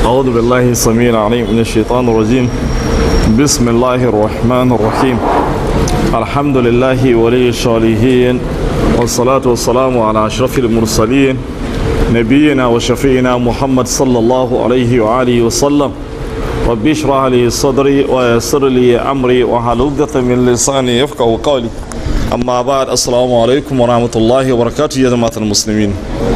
أعوذ بالله السميع العليم من الشيطان الرجيم بسم الله الرحمن الرحيم الحمد لله ولي الصالحين والصلاة والسلام على أشرف المرسلين نبينا وشفينا محمد صلى الله عليه وآله وسلم ربي اشرح لي صدري ويسر لي أمري وحل عقدة من لساني يفقه قولي أما بعد السلام عليكم ورحمة الله وبركاته يا جماعة المسلمين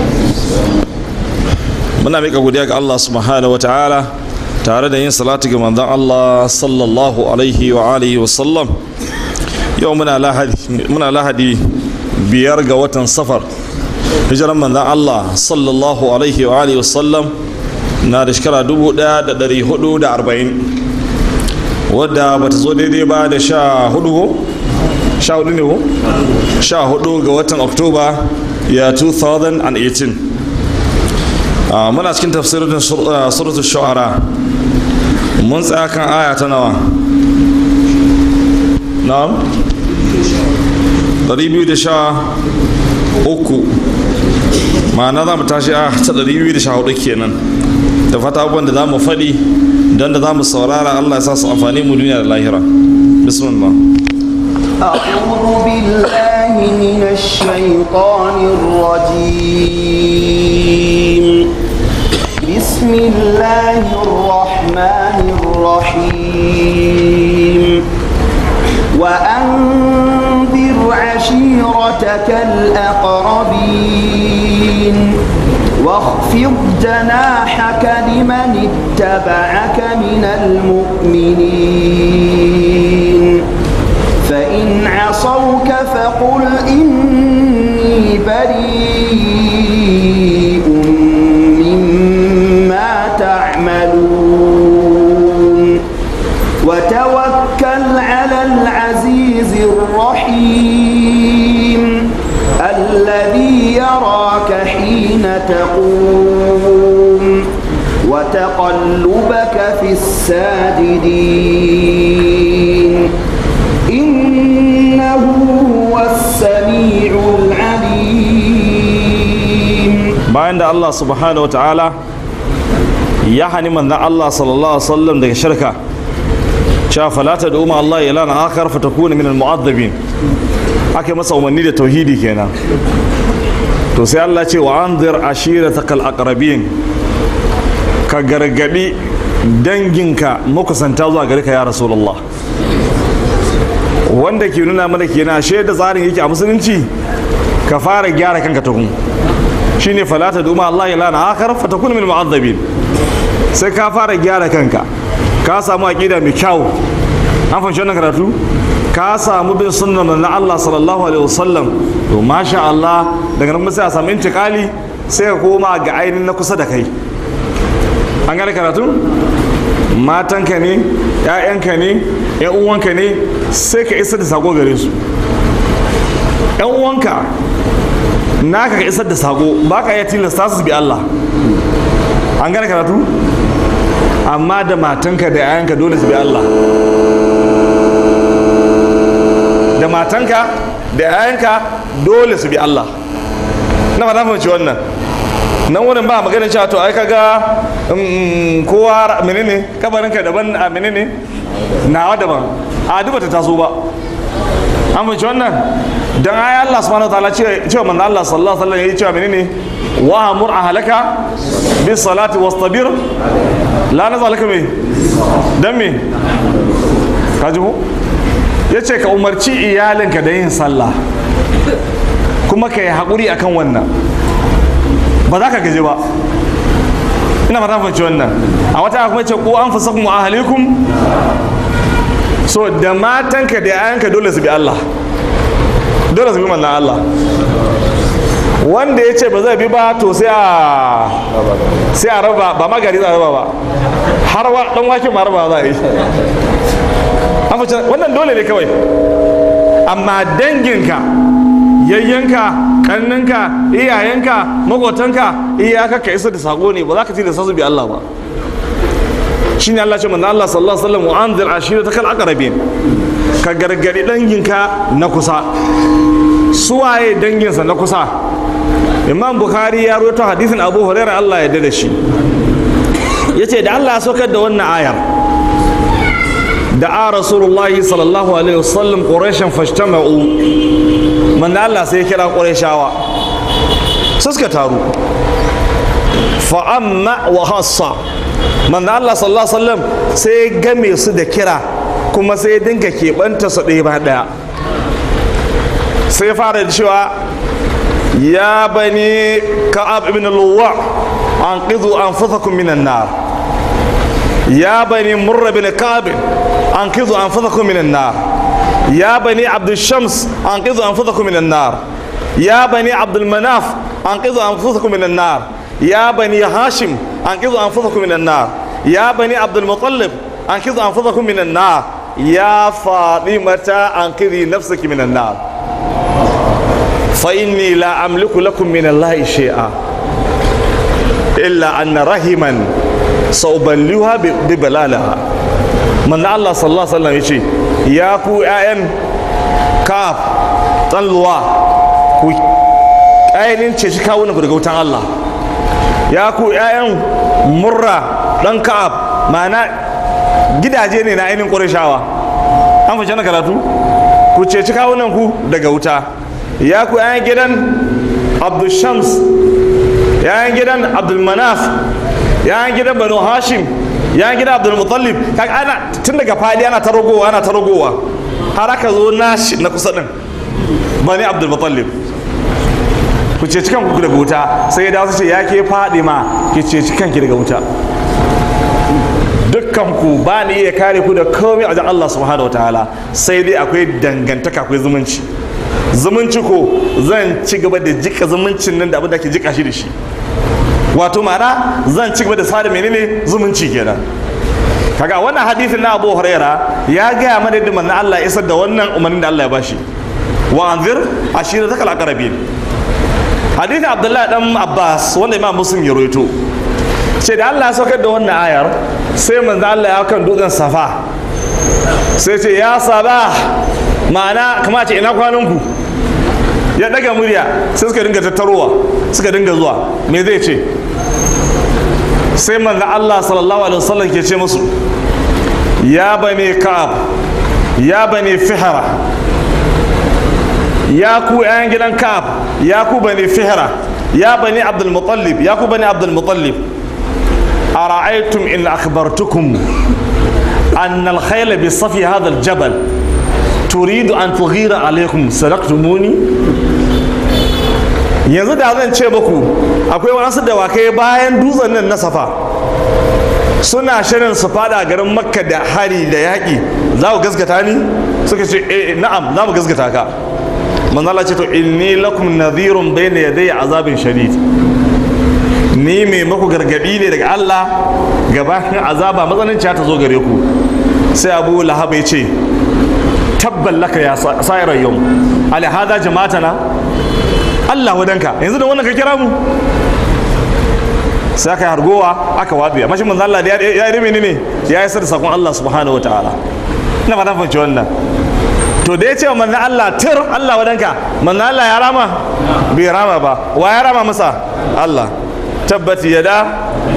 muna mika godiya ga Allah subhanahu wataala tare da yin salatu ga manzon Allah sallallahu alaihi wa alihi wa sallam yau muna lahadi muna lahadi biyar ga watan safar hijiran manzon Allah sallallahu alaihi wa alihi wa sallam na da shekara 1440 wadda bata zo daidai ba da sha hudu ko sha hudu ne ko sha hudu ga watan oktoba ya 2018 muna cikin tafsirin suratul shu'ara mun tsaya kan aya ta nawa na'am 213 ma'ana za mu tashi a ta 214 kenan da fata abubuwan da za mu faɗi don da za mu saurara allah ya sa su amfani mu duniya da lahira bismillah أعوذ بالله من الشيطان الرجيم بسم الله الرحمن الرحيم وأنذر عشيرتك الأقربين واخفض جناحك لمن اتبعك من المؤمنين فإن عصوك فقل إني بريء مما تعملون وتوكل على العزيز الرحيم الذي يراك حين تقوم وتقلبك في الساجدين إنه هو السميع العليم bayan da Allah subhanahu wataala ya hani manzon Allah sallallahu alaihi wasallam daga shirka cewa fala tad'u ma Allah ilahan akhar fatakuna min al-mu'adhabin ake masa umarni da tauhidi kenan to sai Allah ce wa anzir ashiratakal aqrabin ka gargadi danginka makusanta zuwa gare ka ya rasulullah wanda ke nuna mana kenan shaida tsarin yake a musulunci ka fara gyara kanka tukun shine falata duma Allah ya lana akhar fatakun min mu'azzabin sai ka fara gyara kanka ka samu aqida mai kyau an fahimci wannan karatu ka samu bin sunnar manzon Allah sallallahu alaihi wasallam to masha Allah daga nan sai a samu intikali sai ka koma ga ainihin na kusa da kai an gane karatu matanka ne ƴaƴanka ne ƴan uwanka ne sai ka isar da sako gare su ƴan uwanka naka ka isar da sako ba ka iya tilasta su bi Allah an gane karatu amma da matanka da yayanka dole su bi Allah da matanka da yayanka dole su bi Allah na fata fahimci wannan nan wurin ba magana cewa to ai kaga kowa menene kabarinka daban a menene nawa daban a duba ta taso ba an fahimci wannan dan ayi Allah subhanahu wa ta'ala cewa manzo Allah sallallahu alaihi wasallam yayi cewa menene wa amur ahlaka bis salati wastabir la nazalaka me dan me kaji ko yace ka umarci iyalinka da yin sallah kuma ka yi haƙuri akan wannan ba za ka gaji ba ina fata fahimci wannan a wata kuma ce ko an fasa kuma ahalikum so da matanka da yayanka dole su bi Allah dole su bi manzan Allah wanda ya ce ba zai bi ba to sai a sai a raba ba magari za a raba ba har dan waken ma raba za a yi wannan dole ne kawai amma danginka yayyanka kanninka iyayenka makotanka iyaka ka isa da sako ne ba za ka ci da sasu bi Allah ba shine Allah ce manzo Allah sallallahu alaihi wasallam wa anzir ashiratakal aqrabin ka gargadi danginka na kusa suwaye danginsa na kusa imam bukhari ya roto hadisin abu hurairah Allah ya da shi ya ce da Allah ya saukar da wannan ayar da a rasulullahi sallallahu alaihi wasallam ƙorashin fashtama'u manna Allah sai ya kira ƙorashawa su suka taru fa'amma wa hassa manna Allah sallallahu alaihi wasallam sai ya game su da kira kuma sai ya dinga keɓanta su ɗaya ba ɗaya sai ya fara da cewa ya bani ka'ab ibn luwa an ƙizu an fasakun minan nar ya bani murra bin ka'ab an ƙizu an fasakun minan nar ya bani abdul shams an ƙizu an fasakun minan nar ya bani abdul manaf an ƙizu an fasakun minan nar ya bani hashim an ƙizu an fasakun minan nar ya bani abdul mutallib an ƙizu an fasakun minan nar ya fatimata an ƙizi nafsaki minan nar فإني لا أملك لكم من الله شيئا إلا أن رحما سأبلغها ببلالها من الله صلى الله عليه وسلم يشي يا كو أين كاف تنلوا كو أين تشي كاونا كو دغوتان الله يا كو أين مرة دان كاف معنى gidaje ne na ainihin ƙurashawa an fashe na karatu ku ceci kawunan ku daga wuta ya ku yayan gidan abdulshams yayan gidan abdulmanaf yayan gidan banu hashim yayan gidan abdulmutallib kaga ana tun daga fadi ana ta ragowa ana ta ragowa har aka zo nashi na kusa din bani abdulmutallib ku ce cikan ku daga wuta sai ya dawo su ce ya ke fadi ma ki ce cikan ki daga wuta dukkan ku ba ni iya kare ku da komai a wajen Allah subhanahu wa ta'ala sai dai akwai dangantaka akwai zumunci zumunci ko zan ci gaba da jika zumuncin nan da abin da ke jika shi da shi wato ma'ana zan ci gaba da sada menene zumunci kenan kaga wannan hadisin na Abu Huraira ya gaya mana da manzon Allah isar da wannan umarnin da Allah ya bashi wa anzir ashiratakal aqrabin hadisin Abdullahi dan Abbas wanda Imam Muslim ya rawaito ce da Allah ya saukar da wannan ayar sai manzon Allah ya kan dutsen Safa sai ce ya saba ma'ana kama ce ina kwananku ya daga murya sai suka dinga tattarowa suka dinga zuwa me zai ce sai manzo Allah sallallahu alaihi wasallam ke ce musu ya bane ka'ab ya bane fihara ya ku ayan gidan ka'ab ya ku bane fihara ya bane abdul mutallib ya ku bane abdul mutallib ara'aytum in akhbartukum أن الخيل بصفي هذا الجبل تريد أن تغير عليكم صدقتموني yanzu da zan ce muku akwai wasu dawakai bayan dutsen nan na safa suna shirin su fada garin makka da hari da yaƙi za ku gaskata ni suka ce eh na'am za mu gaskata ka manzala ce to inni lakum nadhirun bayna yaday azabin shadid ni mai maku gargadi ne daga Allah gabanin azaba matsananciya ta zo gare ku sai abu lahab ya ce tabban laka ya sa'irar yau alhada jama'atana Allah wadanka yanzu da wannan ka kira mu sai aka yi hargowa aka waɗe amma shi manzo Allah ya yi rime ne ya yi da sakon Allah subhanahu wa ta'ala ina fata fahimci wannan to da ya ce wa manzo Allah tir Allah wadanka manzo Allah ya rama bai rama ba wa ya rama masa Allah tabbati yada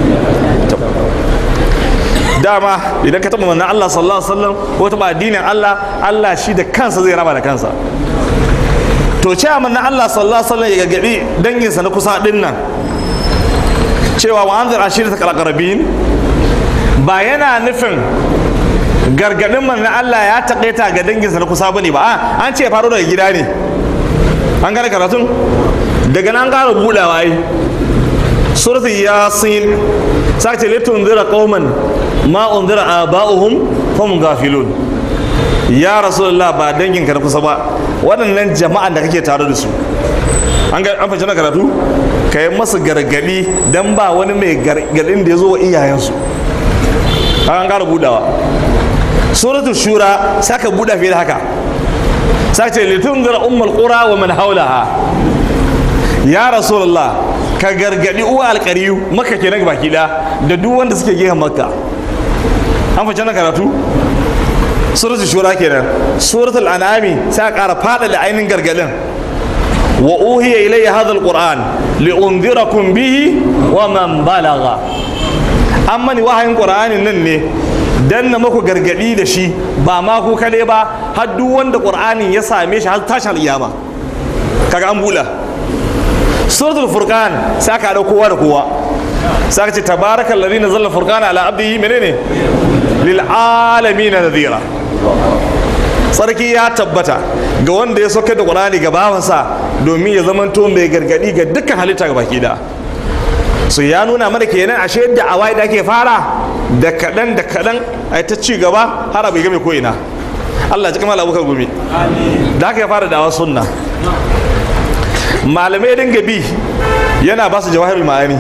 dama idan ka taɓa manzon Allah sallallahu alaihi wasallam ko taɓa addinin Allah Allah shi da kansa zai raba da kansa to cewa manzon Allah sallallahu alaihi wasallam ya gargaɗi danginsa na kusa din nan cewa wa anzir ashirata qalqarabin ba yana nufin gargaɗin manzon Allah ya taƙaita ga danginsa na kusa bane ba an ce faro daga gida ne an gane karatun daga nan ƙara buɗawa ai suratul yasin sace litun zira qauman ma unzira aba'uhum hum gafilun ya rasulullah ba dangin ka na kusa ba waɗannan jama'an da kake tare da su an ga an fahimci na karatu ka yi masu gargadi dan ba wani mai gargadin da ya zo wa iyayensu an ƙara budawa suratul shura saka buɗa fiye da haka sace litun zira ummul qura wa man haulaha ya rasulullah ka gargadi uwa alƙariyu maka kenan baki da da duk wanda suke gehen makka an fice na karatu suratul shura kenan suratul an'ami sai a ƙara fada da ainihin gargadin wa uhiya ilayya hadha alquran li unzirakum bihi wa man balagha an mani wahayin qur'anin nan ne dan na maku gargadi da shi ba ma ku kade ba har duk wanda qur'anin ya same shi har tashin alƙiyama kaga an bula suratul furqan sai aka haɗa kowa da kowa sai aka ce tabarakal ladhi nazzala furqana ala abdihi menene lil alamin nadhira sarki ya tabbata ga wanda ya sauke da qur'ani ga bawansa domin ya zamanto mai gargadi ga dukkan halitta ga baki da su ya nuna mana kenan ashe yadda awai da ake fara da kaɗan da kaɗan a ta ci gaba har abu ya game ko ina Allah ji kamar abubakar gumi da haka ya fara dawa sunna malamai dinga bi yana ba su jawahirul ma'ani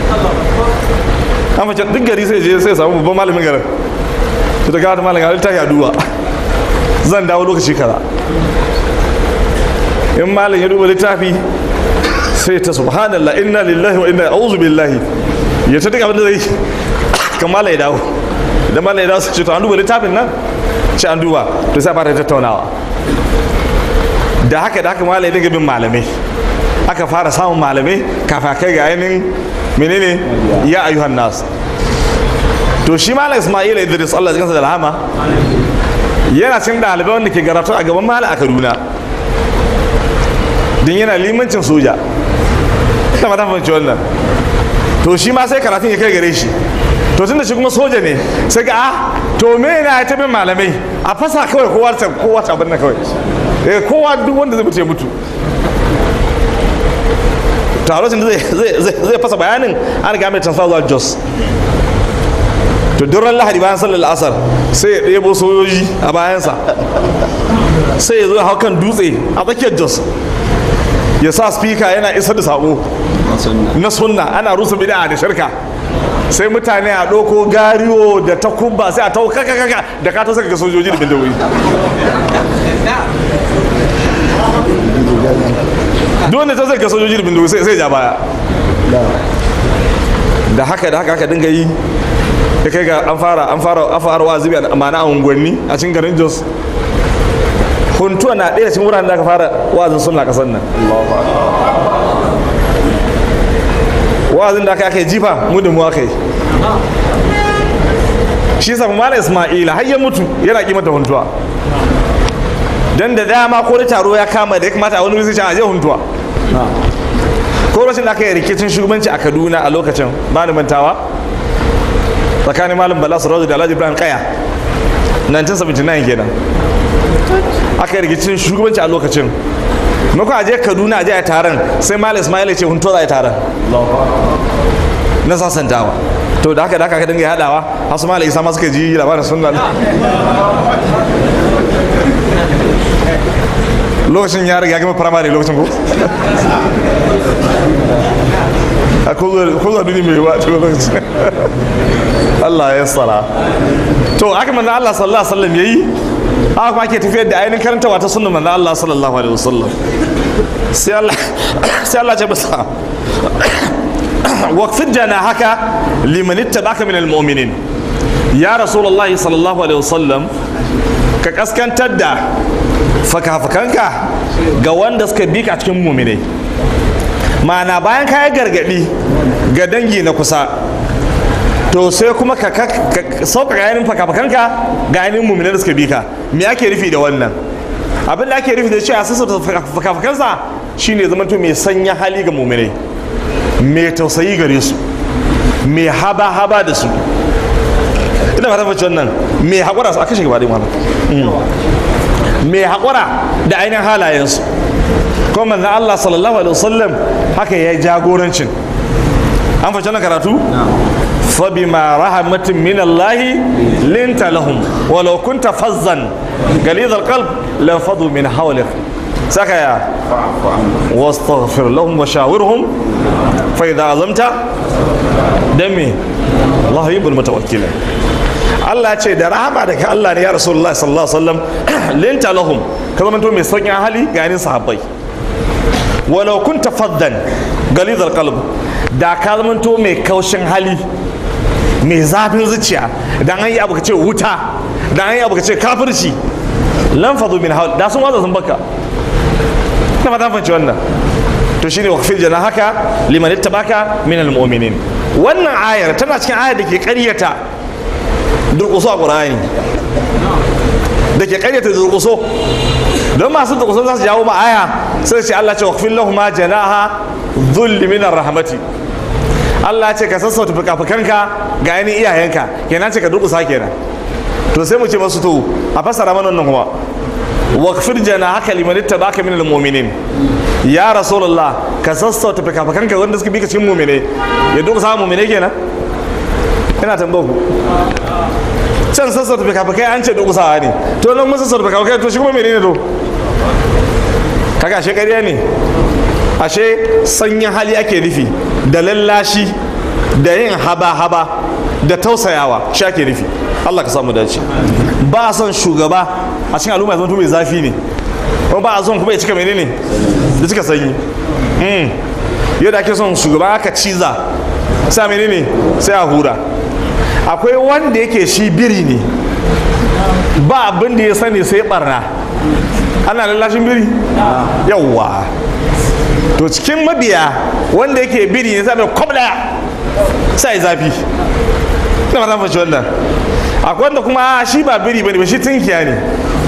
an fice duk gari sai je sai samu babban malamin garin su daga wata malamin garin ta yaduwa zan dawo lokaci kaza in malam ya duba littafi sai ta subhanallah inna lillahi wa inna a'udhu billahi ya ta duk abin da zai kan malam ya dawo idan malam ya dawo su ce to an duba littafin nan ce an duba to sai fara tattaunawa da haka da haka malam ya dinga bin malamai aka fara samun malamai kafa kai ga ainihin menene ya ayyuhan nas to shi malam ismail idris allah jikansa da rahama yana cin ɗalibai wanda ke garatu a gaban malam a kaduna don yana limancin soja ta mata fahimci wannan to shi ma sai karatun ya kai gare shi to tun da shi kuma soja ne sai ga ah to me na ya tabi malamai a fasa kawai kowa ta kowa ta abin kawai eh kowa duk wanda zai mutu ya mutu to a lokacin zai fasa bayanin an riga mai transfer zuwa jos to duran lahadi bayan sallar asar sai ya ɗebo sojoji a bayansa sai ya zo hau kan dutse a tsakiyar jos ya sa speaker yana isar da sako na sunna ana rusa bid'a da shirka sai mutane a ɗauko gariyo da takubba sai a tau kaka kaka da ka ta saka ga sojoji da bindigoyi dole ta saka sojoji da bindigoyi sai ja baya da haka da haka aka dinga yi ya kai ga an fara an fara an fara wazibi a ma'ana a unguwanni a cikin garin jos huntuwa na ɗaya cikin wuraren da aka fara wazin sunna ƙasar nan wazin da aka aka yi jifa mu da mu aka yi shi sa mala isma'ila har ya mutu yana kimanta huntuwa dan da dama ko da taro ya kama da ya kamata a wani wuri sai a je huntuwa ko rashin da aka yi rikicin shugabanci a kaduna a lokacin ba ni mantawa tsakanin malam bala sarauta da alhaji ibrahim kaya 1979 kenan aka yi rikicin shugabanci a lokacin mako a je kaduna a je a taron sai malam ismail ya ce hunto za a yi taron na sasantawa to da haka da haka ka dinga haɗawa hasu malam isa ma suka ji labarin sunan lokacin ya riga gama firamare lokacin ko a kuzo duni mai ba to lokacin Allah ya tsara to aka manzan Allah sallallahu alaihi wasallam yayi haka kuma ake tafiyar da ainihin karantawa ta sunnan manzan Allah sallallahu alaihi wasallam sai Allah sai Allah ya basa waqfid jana haka liman ittabaka min almu'minin ya rasulullahi sallallahu alaihi wasallam ka kaskantar da fakafakanka ga wanda suka bi ka cikin muminai ma'ana bayan ka yi gargadi ga dangi na kusa to sai kuma ka sauƙaƙa yanin fakafakanka ga yanin muminai da suka bi ka me ake rufi da wannan abin da ake rufi da cewa sassauta fakafakansa shine zama to mai sanya hali ga muminai mai tausayi gare su mai haba-haba da su ina ba ta faci wannan mai haƙura su a kashe gaba ɗin wannan mai haƙura da ainihin halayensu kuma manzan Allah sallallahu alaihi wasallam haka ya jagorancin an fashe na karatu fabima rahmatin min Allah linta lahum walau kunta fazzan galid alqalb la fadu min hawlik saka ya wastaghfir lahum wa shawirhum fa idza azamta dami Allah yuhibbul mutawakkilin Allah ce da rahama daga Allah ne ya Rasulullah sallallahu alaihi wasallam linta lahum ka zama mai sauƙin hali ga yanin sahabbai walau kunta faddan galizar qalb da ka zama mai kaushin hali mai zafin zuciya dan an yi abu ka ce wuta dan an yi abu ka ce kafirci lan fadu min hawl da sun waza sun baka na fata fanci wannan to shine waqfil jana haka liman ittabaka min almu'minin wannan ayar tana cikin ayar da ke ƙaryata durƙuso a ƙur'ani da ke ƙaryata durƙuso don masu durƙuso za su jawo ma aya sai ce Allah ce waqfil lahum ma janaha dhulli min rahmati Allah ce ka sassauta fuka-fukanka ga yanin iyayenka kenan ce ka durƙusa kenan to sai mu ce masu to a fasara mana wannan kuma waqfir janahaka liman ittaba'aka minal mu'minin ya rasulullah ka sassauta fuka-fukanka wanda suka bi ka cikin mu'mine ya durƙusa mu'mine kenan ina tambayar ku can sassauta fikafikai an ce durƙusawa ne to nan musu sassauta fikafikai to shi kuma menene to kaga ashe ƙarya ne ashe sanyin hali ake nufi da lallashi da yin haba-haba da tausayawa shi ake nufi Allah ka samu dace ba a son shugaba a cikin al'umma ya zama mai zafi ne kuma ba a son kuma ya cika menene da cika sanyi yadda ake son shugaba aka ciza sai menene sai a hura akwai wanda yake shi biri ne ba abin da ya sani sai barna ana lallashin biri yawwa to cikin mabiya wanda yake biri ne sai kwab daya sai zafi na mata fashe wannan akwai wanda kuma shi ba biri bane ba shi tunkiya ne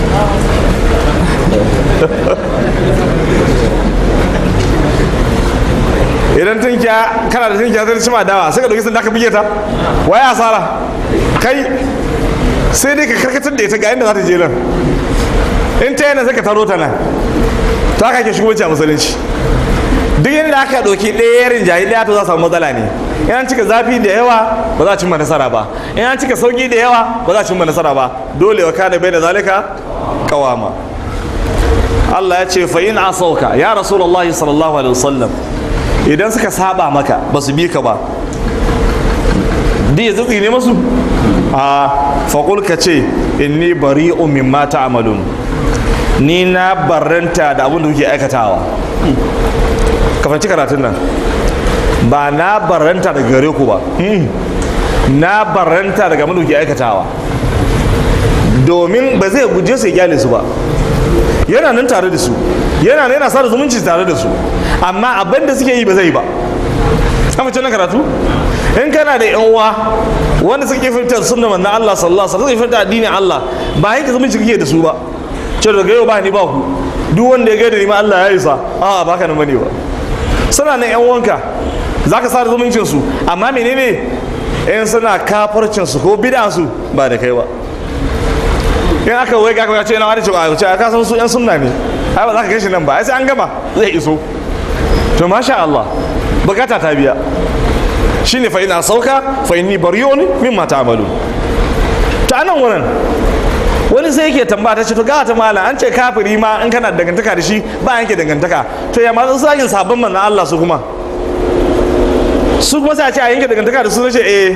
idan tunkiya kana da tunkiya sai cima dawa sai ka dauki sanda ka bige ta waye asara kai sai dai ka karkatar da ita ga inda za ta je nan in ta yana sai ka taro ta nan to haka ke shugabanci a musulunci duk yadda aka ɗauki ɗaya yarin jayi ɗaya to za samu matsala ne in an cika zafi da yawa ba za a cimma nasara ba in an cika sauki da yawa ba za a cimma nasara ba dole wa kana bai da zalika kawama Allah ya ce fa in asauka ya rasulullahi sallallahu alaihi wasallam idan suka saba maka ba su bi ka ba di ya tsitsi ne masu a faƙul ka ce inni bari'un mimma ta'malun ni na barranta da abin da kuke aikatawa ka fahimci karatun nan ba na barranta daga gare ku ba na barranta daga abin da kuke aikatawa domin ba zai guje su ya gyale su ba yana nan tare da su yana nan yana sa da zumunci tare da su amma abin da suke yi ba zai ba an fice na karatu in kana da yan uwa wanda suke fitar sunna manzo Allah sallallahu alaihi wasallam suke fitar addinin Allah ba yanke zumunci kake da su ba ce daga yau ba ni ba ku duk wanda ya gaida ni ma Allah ya isa a ba ka nan bane ba suna nan yan uwanka zaka sa da zumuncin su amma menene in suna kafarcin su ko bid'a su ba da kai ba in aka wai ga ka ce na wani cewa ce ka san su yan sunna ne ai ba za ka kai shi nan ba ai sai an gama zai iso to masha Allah bukata ta biya shine fa ina sauka fa inni bariyun mimma ta'malu ta nan wurin wani sai yake tambaya ta ce to ga ta mala an ce kafiri ma in kana dangantaka da shi ba yanke dangantaka to ya ma su sakin sabon manzon Allah su kuma su kuma sai a ce a yanke dangantaka da su ce eh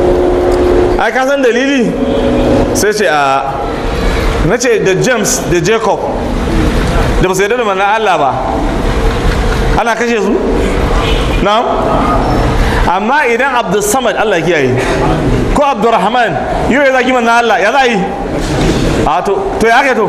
ai ka san dalili sai ce a na ce da James da Jacob da ba su yarda da manzon Allah ba ana kashe su na'am amma idan abdul samad Allah kiyaye ko abdurrahman yau ya zaki manzon Allah ya za yi a to to ya kai to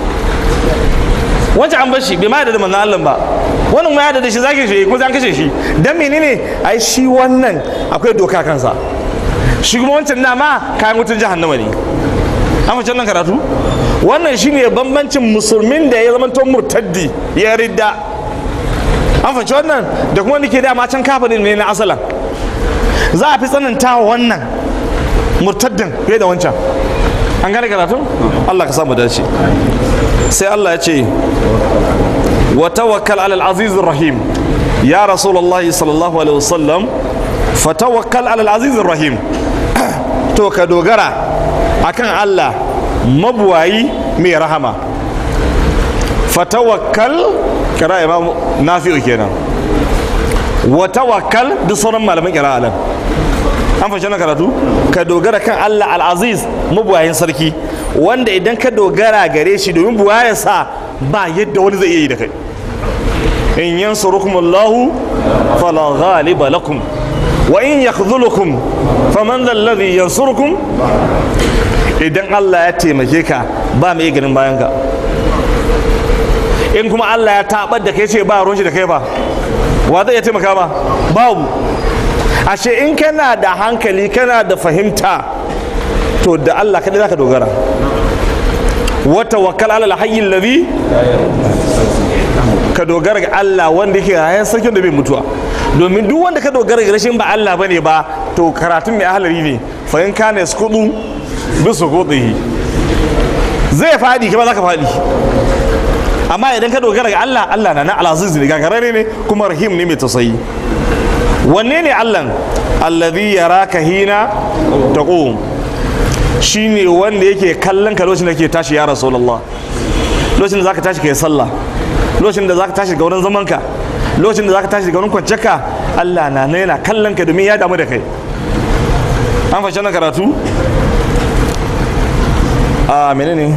wancan an bar shi bai ma da manzon Allah ba wannan ma ya da shi zaki shi ko zan kashe shi dan menene ai shi wannan akwai doka kansa shi kuma wancan na ma kayan wutar jahannama ne an fice nan karatu wannan shine bambancin musulmin da ya zama to murtaddi ya ridda an fahimci wannan da kuma nake dama can kafirin ne na asalan za a fi tsananta wa wannan murtaddin fiye da wancan an gane karatu Allah ka samu dace sai Allah ya ce wa tawakkal ala al-aziz rahim ya rasulullahi sallallahu alaihi wasallam fa tawakkal ala al-aziz rahim to ka dogara akan Allah mabuwayi mai rahama fa tawakkal kira imam nafi'u kenan wa tawakkal duk sauran malaman kira alam an fashe na karatu ka dogara kan Allah al-aziz mabuwayin sarki wanda idan ka dogara gare shi domin buwayar sa ba yadda wani zai iya yi da kai in yansurukum Allahu fala ghaliba lakum wa in yakhdhulukum faman dhal ladhi yansurukum idan Allah ya taimake ka ba mai ganin bayan ka in kuma Allah ya tabar da kai ce ba ruwan shi da kai ba wa zai iya taimaka ba babu ashe in kana da hankali kana da fahimta to da Allah kadai zaka dogara wata wakal ala alhayyin ladhi ka dogara ga Allah wanda yake rayan sarkin da bai mutuwa domin duk wanda ka dogara ga rashin ba Allah bane ba to karatun mai ahlari ne fa in kana yasqudu bi suqudihi zai fadi kuma zaka fadi amma idan ka dogara ga Allah Allah na na alaziz ne gagarare ne kuma rahim ne mai tausayi wanne ne Allah alladhi yaraka hina taqum shine wanda yake kallon ka lokacin da ke tashi ya rasulullah lokacin da zaka tashi kai sallah lokacin da zaka tashi ga wurin zaman ka lokacin da zaka tashi ga wurin kwanciyar ka Allah na na yana kallon ka domin ya damu da kai an fashe na karatu a menene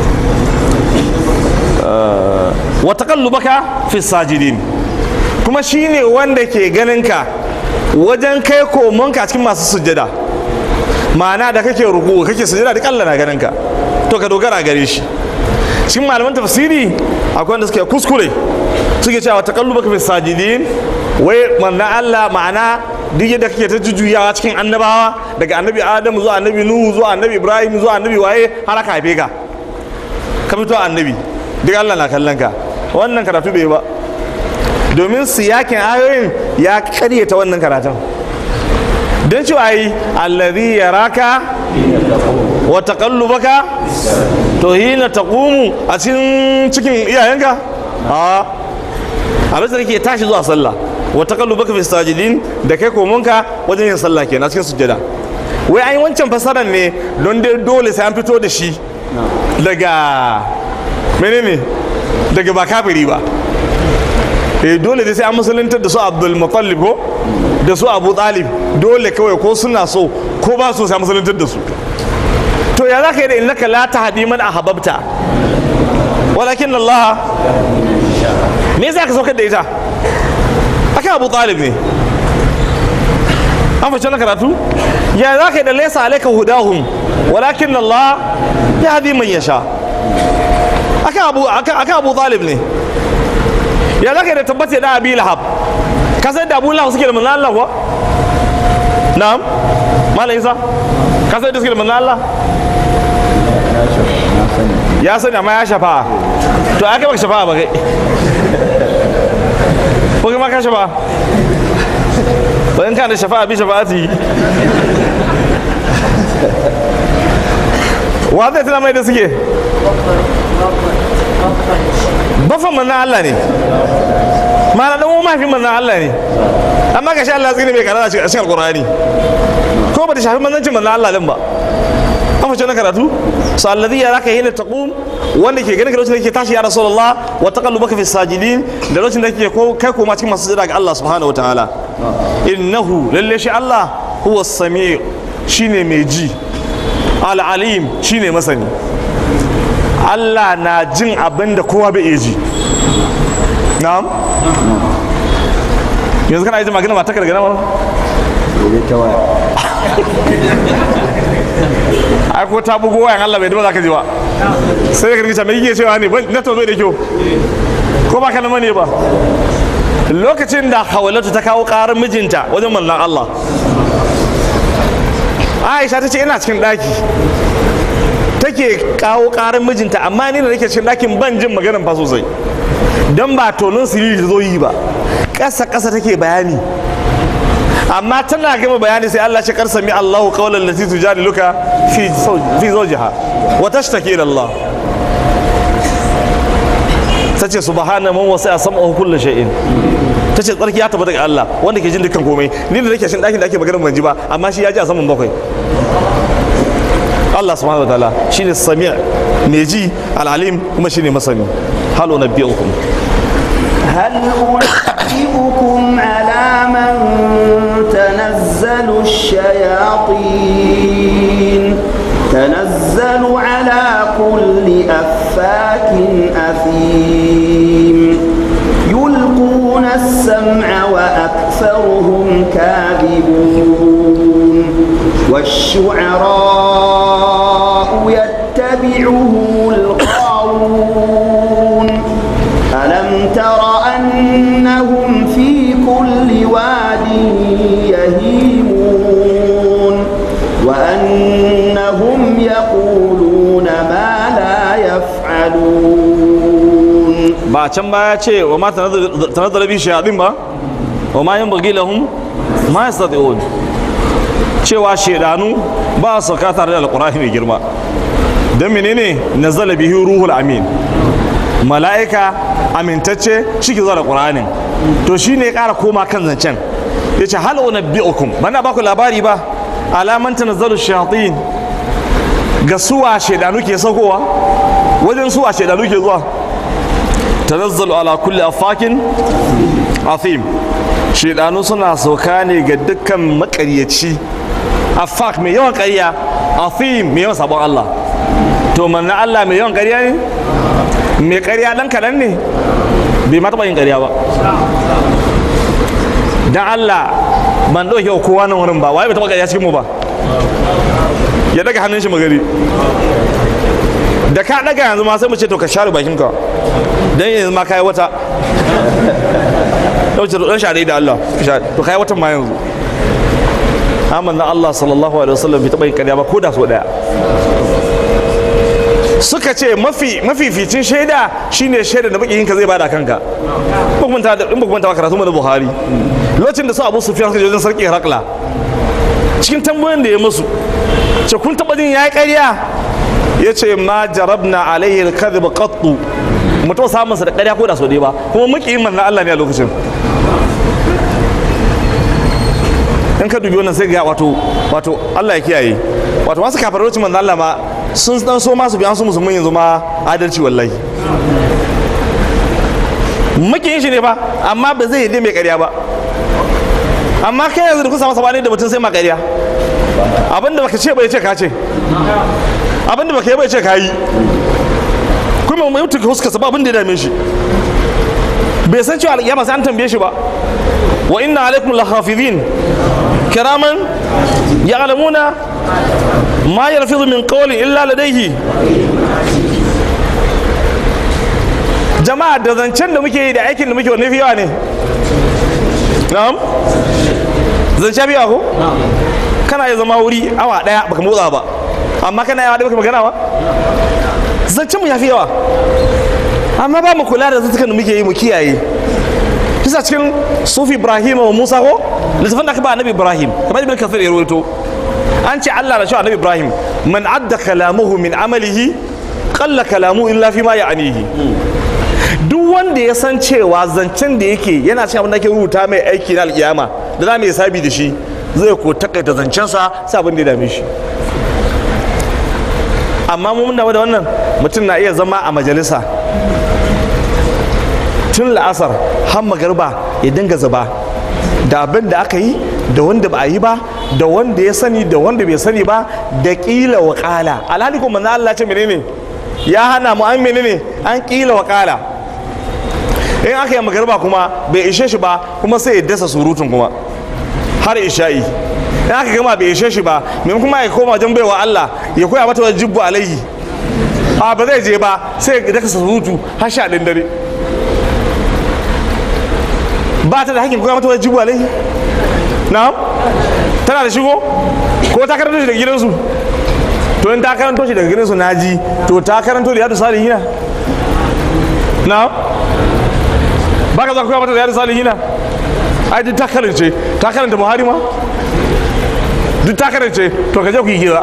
wa taqallubaka fi sajidin kuma shine wanda ke ganin ka wajen kai komonka a cikin masu sujjada ma'ana da kake ruku kake sujjada duk Allah na ganin ka to ka dogara gare shi cikin malaman tafsiri akwai wanda suke kuskure suke cewa taqallubaka fi sajidin wai manna Allah ma'ana duk yadda kake ta jujjuyawa cikin annabawa daga annabi Adamu zuwa annabi Nuhu zuwa annabi Ibrahim zuwa annabi waye har aka haife ka ka fito annabi duk Allah na kallon ka wannan karatu bai ba domin siyakin ayoyin ya karyata wannan karatun don cewa yi allazi yaraka wa taqallubaka to hina taqumu a cikin cikin iyayenka a a lokacin da ke tashi zuwa sallah wa taqallubaka fi sajidin da kai komonka wajen yin sallah kenan cikin sujjada wai an yi wancan fasarar ne don dai dole sai an fito da shi daga menene daga ba kafiri ba eh dole dai sai an musuluntar da su abdul mutallib ko da su abu talib dole kawai ko suna so ko ba so sai musuluntar da su to ya za ka yi da innaka la tahdi man ahbabta walakin Allah me yasa ka saukar da ita akan abu talib ne an fashe na karatu ya za ka yi da laysa alayka hudahum walakin Allah yahdi man yasha akan abu akan abu talib ne ya za ka yi da tabbata da abi lahab ka san da abu lahab suke da manzan Allah kuwa na'am malam isa ka san da suke da manzan Allah ya sani amma ya shafa to aka baka shafa ba kai ko kai ma ka shafa ba in kana da shafa bi shafa'ati wa zai tuna mai da suke bafan manzan Allah ne mana dan mahaifin manzan Allah ne amma ga shi Allah tsine mai karara a cikin alkurani ko ba ta shafi manzancin manzan Allah din ba an fashe na karatu su alladhi ya zaka hina taqum wanda ke ganin lokacin da ke tashi ya rasulullah wa taqallubaka fi sajidin da lokacin da ke kai koma cikin masu jira ga Allah subhanahu wataala innahu lalle shi Allah huwa sami shine mai ji al-alim shine masani Allah na jin abin da kowa bai iya ji na'am yanzu kana yi magana mata daga nama ai ko ta bugo wayan Allah bai duba za ka ji ba sai ka rikice mai yake cewa ne na to bai da kyau ko ba kalma ne ba lokacin da hawalatu ta kawo karar mijinta wajen mallan Allah Aisha ta ce ina cikin daki take kawo karar mijinta amma ni da nake cikin dakin ban jin maganar fa sosai dan ba tonin siriri ta zo yi ba ƙasa ƙasa take bayani amma tana gama bayani sai Allah shi karsa mi Allahu qawlan lati tujadiluka fi fi zawjiha wa tashtaki ila Allah tace subhana man wasi'a sam'ahu kullu shay'in tace tsarki ya tabbata ga Allah wanda ke jin dukkan komai ni da nake shin dakin da ake maganar ban ji ba amma shi ya ji a saman bakwai Allah subhanahu wa ta'ala shine sami' mai ji al-alim kuma shine masani halu nabiyukum هل أنبئكم على من تنزل الشياطين تنزل على كل أفاك أثيم يلقون السمع وأكثرهم كاذبون والشعراء يتبعهم الغاوون ألم تر أنهم في كل واد يهيمون إنهم يقولون ما لا يفعلون ba can ba ya ce wa ma tanazzala bi shayatin ba wa ma yanbaghi lahum ma yastati'un cewa shedanu ba su sauka tare da alqur'ani mai girma dan menene nazala bihi ruhul amin mala'ika amintacce shi ke zuwa da qur'anin to shine ya ƙara koma kan zancen yace hal unabbi'ukum bana ba ku labari ba alaman tanazzalu shayatin ga suwa shedanu ke saukowa wajen suwa shedanu ke zuwa tanazzalu ala kulli afakin athim shedanu suna sauka ne ga dukkan makaryaci afak mai yawan ƙarya athim mai yawan sabon Allah to manna Allah mai yawan ƙarya ne mai ƙarya dan kaɗan ne bai ma taɓa yin ƙarya ba dan Allah ban ɗauke wa kowa nan wurin ba waye bai taɓa ƙarya cikin mu ba ya daga hannun shi magari da ka daga yanzu ma sai mu ce to ka share bakinka dan yanzu ma kai wata dauce dan share da Allah to kai watan ma yanzu amma na Allah sallallahu alaihi wasallam bai taba yin ƙarya ba ko da so daya suka ce mafi mafificin shaida shine shaida da bakin ka zai bada kanka ba kuma ta in ba kuma ta karatu mu da Buhari lokacin da su Abu Sufyan suka je wajen sarki Herakla cikin tambayoyin da ya musu ce kun taba jin yayi ƙarya ya ce ma jarabna alaihi alkadhib qattu mutum samun sa da ƙarya ko da so dai ba kuma muke yin manzon Allah ne a lokacin in ka dubi wannan sai ga wato wato Allah ya kiyaye wato masu kafarocin manzon Allah ma sun dan so masu biyan su musulmin yanzu ma adalci wallahi muke yin shi ne ba amma ba zai yi mai ƙarya ba amma kai yanzu da kun samu sabani da mutum sai ma ƙarya abinda baka ce bai ce ka ce abinda baka yi bai ce ka yi kuma mai mutu ka huskasa ba abinda ya dame shi bai san cewa alƙiyama sai an tambaye shi ba wa inna alaikum lahafizin kiraman ya'lamuna ma yalfizu min qawlin illa ladayhi jama'a da zancen da muke yi da aikin da muke wanne fi yawa ne na'am zance biya ko kana ya zama wuri awa daya baka motsa ba amma kana yawa da baka magana ba zancen mu yafi yawa amma ba mu kula da zantukan da muke yi mu kiyaye bisa cikin sufi ibrahim wa musa ko littafin da aka ba annabi ibrahim kamar ibn kathir ya rawaito an ce Allah da shi annabi ibrahim man adda kalamuhu min amalihi qalla kalamu illa fi ma ya'nihi duk wanda ya san cewa zancen da yake yana cikin abin da ke rubuta mai aiki na alkiyama da za mu yi sabi da shi zai ko takaita zancensa sai abin da ya dame shi amma mun da wannan mutum na iya zama a majalisa tun la'asar har magarba ya dinga zuba da abin da aka yi da wanda ba a yi ba da wanda ya sani da wanda bai sani ba da kila wa kala alhali kuma na Allah ce menene ya hana mu an menene an kila wa kala in aka yi magarba kuma bai ishe shi ba kuma sai ya dasa surutun kuma har isha'i in aka gama bai ishe shi ba mai kuma ya koma wajen baiwa Allah ya koya mata wajen jibbu alaihi a ba zai je ba sai ya dasa surutu har sha ɗin dare ba ta da hakkin koya mata wajen jibbu alaihi na tana da shigo ko ta karanto shi daga gidansu to in ta karanto shi daga gidansu na ji to ta karanto da yadu salihina na ba ka za koya mata da yadu salihina ai duk ta karance ta karanta buhari ma duk ta karance to ka je ku yi hira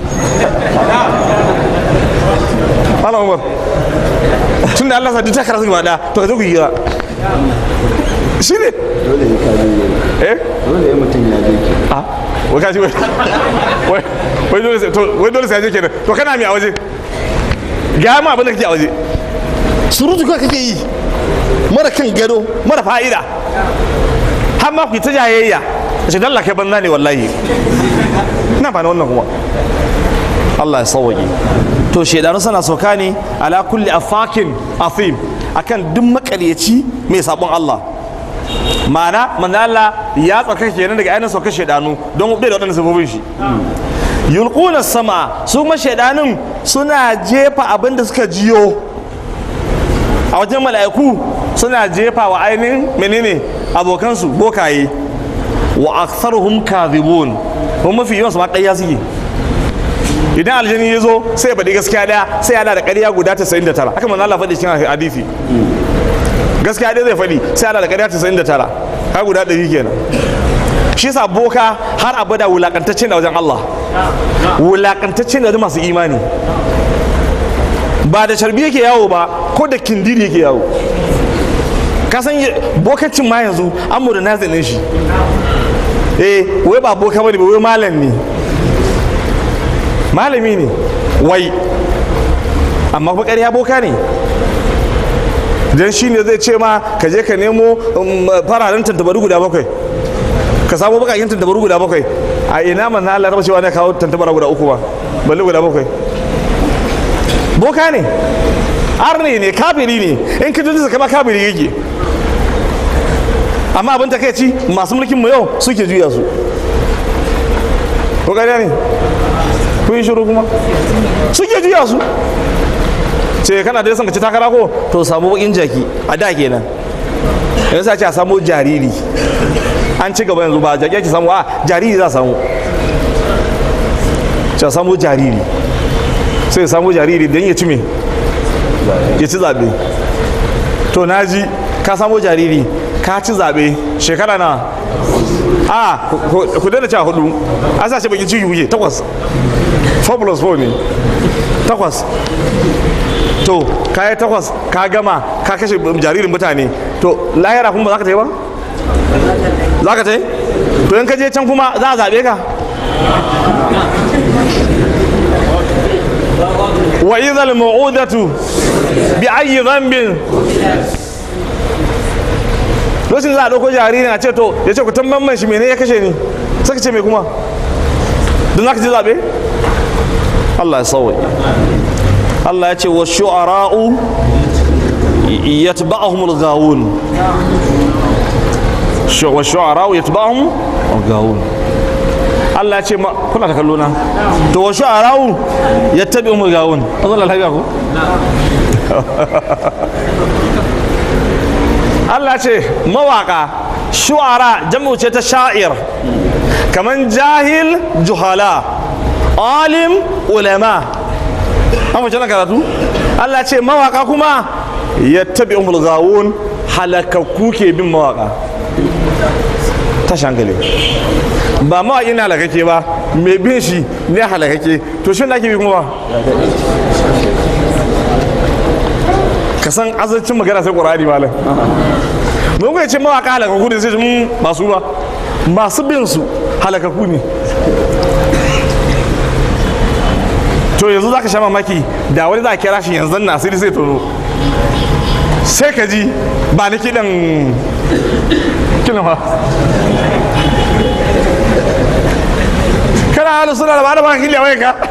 Malam Umar tun da Allah sa duk ta karanta gaba daya to ka je ku yi hira shi ne dole ya kaji eh dole ya mutum ya je ki a wai kaji wai wai wai dole sai to wai dole sai ya je kenan to kana mi a waje ga ma abin da kake a waje surutu kawai kake yi mara kan gado mara fa'ida har ma ku yi ta jayayya da shi dalla kai banza ne wallahi ina ba na wannan kuma Allah ya sauwaƙe to shedanu suna sauka ne ala kulli afakin afim akan duk makaryaci mai sabon Allah ma'ana manzo Allah ya tsaka kenan daga ainihin saukar shedanu don bai da waɗannan sabobin shi yulquna sama su kuma shedanun suna jefa abin da suka jiyo a wajen mala'iku suna jefa wa ainihin menene abokansu bokaye wa aktharuhum kadhibun kuma mafi yawan su ma ƙarya suke idan aljani ya zo sai ya faɗi gaskiya ɗaya sai yana da ƙarya guda 99 haka manzo Allah faɗi cikin hadisi gaskiya ɗaya zai faɗi sai yana da ƙarya 99 ka guda ɗari kenan shi yasa boka har abada wulakantacce da wajen Allah wulakantacce da wajen masu imani ba da sharbi yake yawo ba ko da kindiri yake yawo ka san bokacin ma yanzu an mu da nazinin shi eh wai ba boka bane ba wai malam ne malami ne wai amma kuma ƙarya boka ne dan shi ne zai ce ma ka je ka nemo fararen tantabaru guda bakwai ka samu bakakin tantabaru guda bakwai a ina manzo Allah raba cewa ne kawo tantabara guda uku ba balle guda bakwai boka ne arne ne kafiri ne in ka jinsa kama kafiri yake amma abin takaici masu mulkin mu yau suke juya su ko gariya ne kun yi shiru kuma suke juya su ce kana da yasan ka ci takara ko to samu bakin jaki a da kenan yanzu sa ce a samu jariri an ci gaba yanzu ba jaki ake samu a jariri za a samu ce a samu jariri sai samu jariri don ya ci me ya ci zaɓe to na ji ka samu jariri ka ci zaɓe shekara na a ku daina cewa hudu an sa shi bakin ciki kuke takwas 4 plus 4 ne takwas to ka yi takwas ka gama ka kashe jaririn mutane to lahira kuma ba za ka ta yi ba za ka ta yi to in ka je can kuma za a zaɓe ka wa idhal mau'udatu bi ayyi dhanbin lokacin za a ɗauko jaririn a ce to ya ce ku tamban man shi mene ya kashe ni saka ce me kuma don za ka ji zaɓe Allah ya sauwa Allah ya ce wa shu'ara'u yatba'ahum al-ghawun wa shu'ara'u yatba'ahum al-ghawun Allah ya ce kuna ta kallo na to wa shu'ara'u yattabi'uhum al-ghawun Allah lafiya ko Allah ce mawaka shu'ara jam'u ce ta sha'ir kaman jahil juhala alim ulama an mace na karatu Allah ce mawaka kuma ya tabi umul gawun halakakku ke bin mawaka ta shankali ba mawaƙi na halakake ba mai bin shi ne halakake to shi na ke bi kuma ba ka san azancin magana sai ƙwararri malam mun kuwa ce mawaka halakaku ne sai mun masu ba masu bin su halakaku ne to yanzu za ka sha mamaki da wani za a kira shi yanzu na asiri sai tono sai ka ji ba ni kiɗan kiɗan ba kana halu suna da ba da ba kiliya wai ka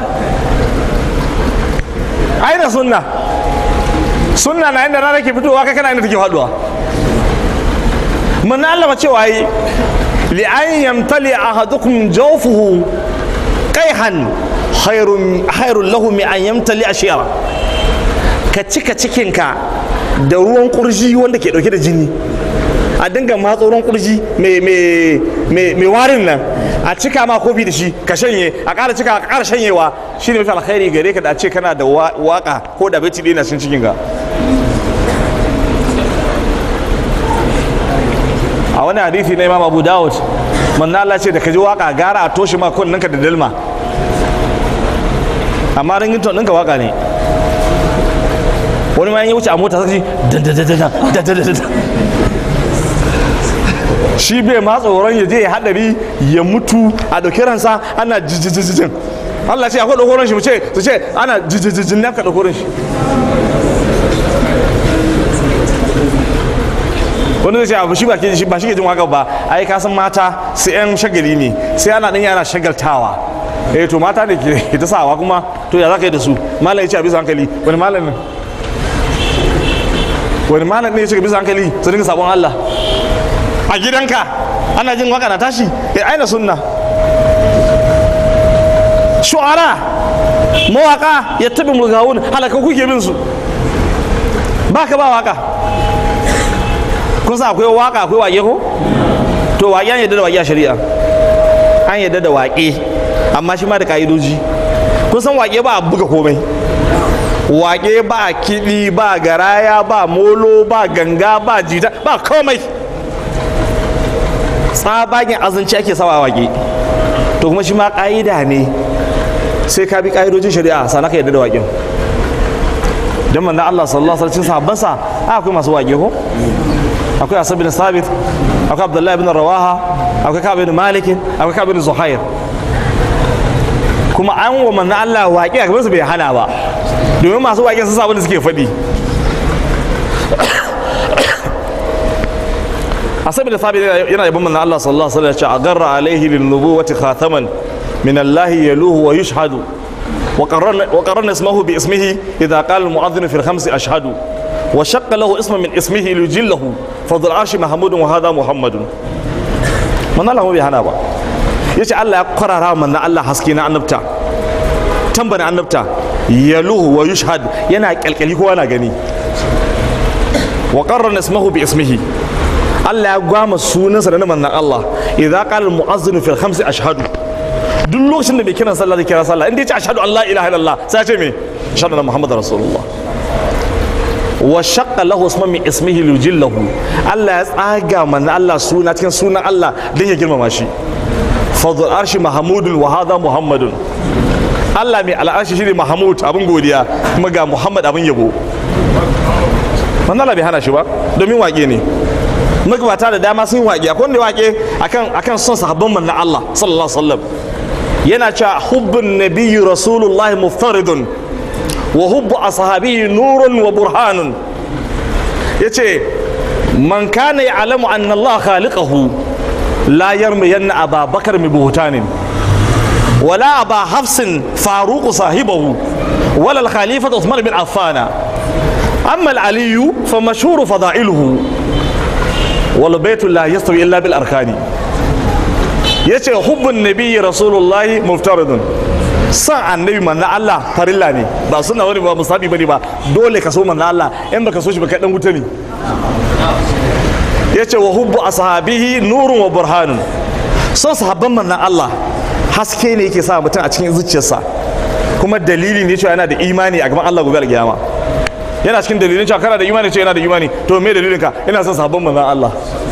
aina sunna sunna na inda rana ke fitowa kai kana inda take faduwa mun Allah cewa yi li an yamtali ahadukum jawfuhu qaihan khairun khairun lahu mi an yamtali ashira ka cika cikinka da ruwan kurji wanda ke dauke da jini a dinga matsa ruwan kurji mai warin nan a cika ma kofi da shi ka shanye a ƙara cika a ƙara shanyewa shi ne mafi alkhairi gare ka da a ce kana da waka ko da bai ɗaya na cin cikin ka a wani hadithi na imam abu dawud manna Allah ce da ka ji waka gara a toshe ma kunninka da dalma amma ringin ɗinka waka ne wani ma ya wuce a mota sai ji shi bai ma tsoron ya je ya hadari ya mutu a ɗauki ransa ana jijijijin Allah ce akwai ɗaukoron shi mu ce su ce ana jijijijin ne ka ɗaukoron shi wani zai ce abu shi ba shi ba shi ke jin waka ba ai ka san mata sai yan shagali ne sai ana ɗan yana shagaltawa eh to mata ne ke ta sawa kuma to ya za ka yi da su malam ya ce a bisa hankali wani malam ne wani malam ne ya ce a bisa hankali su dinga sabon Allah a gidanka ana jin waka na tashi ya aina sunna shu'ara mawaka ya tabi mulgawun halaka kuke bin su ba ka ba waka kun sa akwai waka akwai wake ko to waƙe an yadda da waƙe a shari'a an yadda da waƙe amma shi ma da ka'idoji kun kun san waƙe ba a buga komai waƙe ba kiɗi ba garaya ba molo ba ganga ba jita ba komai tsabagen azanci ake sawa a waƙe to kuma shi ma ƙa'ida ne sai ka bi ƙa'idojin shari'a sana ka yadda da waƙen don manzan Allah sallallahu alaihi wasallam sahabbansa akwai masu waƙe ko akwai asab bin sabit akwai abdullahi bin rawaha akwai ka'ab bin malik akwai ka'ab bin zuhair kuma an wa manzan Allah waƙe a gaban su bai hana ba domin masu waƙe sun sa abin da suke faɗi asab bin sabit yana yabon manzan Allah sallallahu alaihi wasallam ya ce agarra alaihi lin nubuwati khataman min Allah yaluhu wa yushhadu وقررنا وقررنا اسمه باسمه اذا قال المؤذن في الخمس اشهد وشق له اسما من اسمه ليجله فضل العرش محمود وهذا محمد من الله bai hana ba yace Allah ya kwarara manzon Allah haske na annabta tambana annabta yaluhu wa yushhad yana kalkali kowa na gani wa qarrana ismahu bi ismihi Allah ya gwama sunansa da manzon Allah idza qala al mu'azzin fi al khamsi ashhadu duk lokacin da mai kiran sallah zai kira sallah inda ya ce ashhadu an la ilaha illallah sai ce me ashhadu anna muhammadar rasulullah wa shaqqa lahu isman min ismihi lujillahu Allah ya tsaga manzo Allah suna cikin sunan Allah dan ya girmama shi fadl arshi mahmudun wa hadha muhammadun Allah mai al'arshi shine mahmud abin godiya kuma ga muhammad abin yabo manzo Allah bai hana shi ba domin waƙe ne magabata da dama sun waƙe akwai wanda waƙe akan akan son sahabban manzo Allah sallallahu alaihi wasallam yana cewa hubbun nabiyyi rasulullahi muftaridun wa hubbu ashabihi nurun wa burhanun yace man kana ya'lamu anna Allah khaliqahu la yarmiyanna Aba Bakar bi buhtanin wala Aba Hafsin Faruq sahibahu wala al-Khalifa Uthman bin Affan amma al-Ali fa mashhur fada'iluhu wal baytu la yastawi illa bil arkani ya ce hubbun nabiyyi rasulullahi muftaridun san annabi manna Allah farilla ne ba suna wani ba musabi bane ba dole ka so manna Allah in baka so shi baka dan wuta ne ya ce wa hubbu ashabihi nurun wa burhanun son sahabban manna Allah haske ne yake sa mutum a cikin zuciyarsa kuma dalili ne cewa yana da imani a gaban Allah gobe alkiyama yana cikin dalilin cewa kana da imani cewa yana da imani to me dalilin ka ina son sahabban manna Allah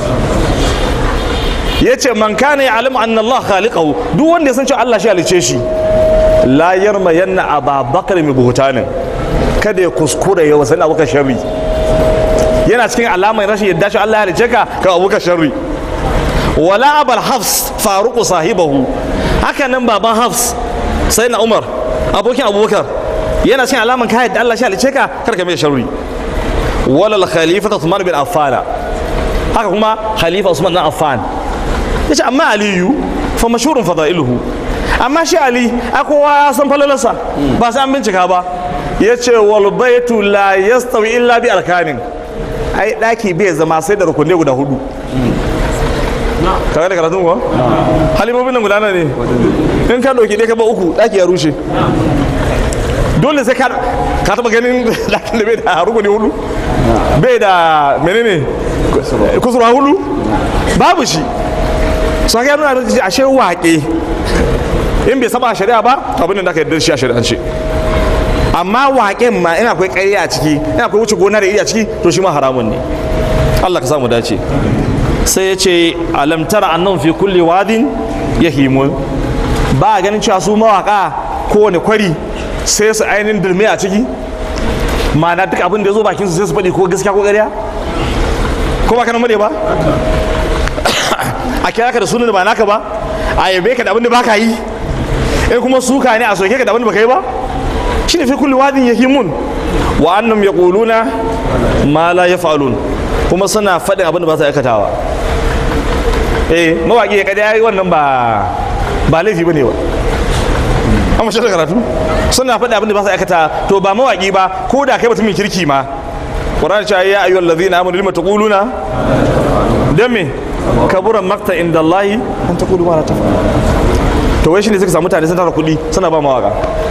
ya ce man kana ya alamu anna Allah khaliqahu duk wanda ya san cewa Allah shi halice shi la yarma yanna ababakar mai buhutanin kada ya kuskure ya wasan abuka sharri yana cikin alamar rashin yadda shi Allah ya halice ka ka abuka sharri wala abal hafs faruqu sahibahu haka nan baban hafs sai na umar abokin abubakar yana cikin alamar ka yadda Allah shi halice ka kar ka mai sharri wala khalifa Uthman bin Affan haka kuma khalifa Usman bin Affan yace amma aliyu fa mashhurun fadailuhu amma shi ali a kowa ya san falalarsa ba sai an bincika ba yace wal baitu la yastawi illa bi arkanin ai daki bai zama sai da rukunne guda hudu kaga da karatun kuwa halibobin nan gudana ne in ka dauki ɗaya ka ba uku daki ya rushe dole sai ka ka taba ganin dakin da bai da rukuni hudu bai da menene kusurwa hudu babu shi su haka nuna da ashe waƙe in bai saba shari'a ba abin da aka yarda shi a shari'ance amma waƙen ma ina akwai ƙarya a ciki ina akwai wuce gona da iri a ciki to shi ma haramun ne Allah ka samu dace sai ya ce alam tara annan fi kulli wadin yahimun ba a ganin cewa su mawaka kowane kwari sai su ainihin dulme a ciki ma'ana duk abin da ya zo bakin su sai su faɗi ko gaskiya ko ƙarya ko ba kanan mare ba a kira ka da sunan da ba naka ba a yabe ka da abin da baka yi in kuma suka ne a soke ka da abin da baka yi ba shine fi kulli wadin yahimun wa annam yaquluna ma la yaf'alun kuma suna faɗin abin da ba su aikatawa eh mawaƙi ya kada yayi wannan ba ba laifi bane ba amma shi da karatu suna faɗin abin da ba su aikata to ba mawaƙi ba ko da kai mutumin kirki ma Qur'an ya ya ayyuhal ladzina amanu lima taquluna dan me kaburan makta inda Allah an taqulu ma la taf'alun to wai shine suka samu mutane sun tara kuɗi suna ba mawaka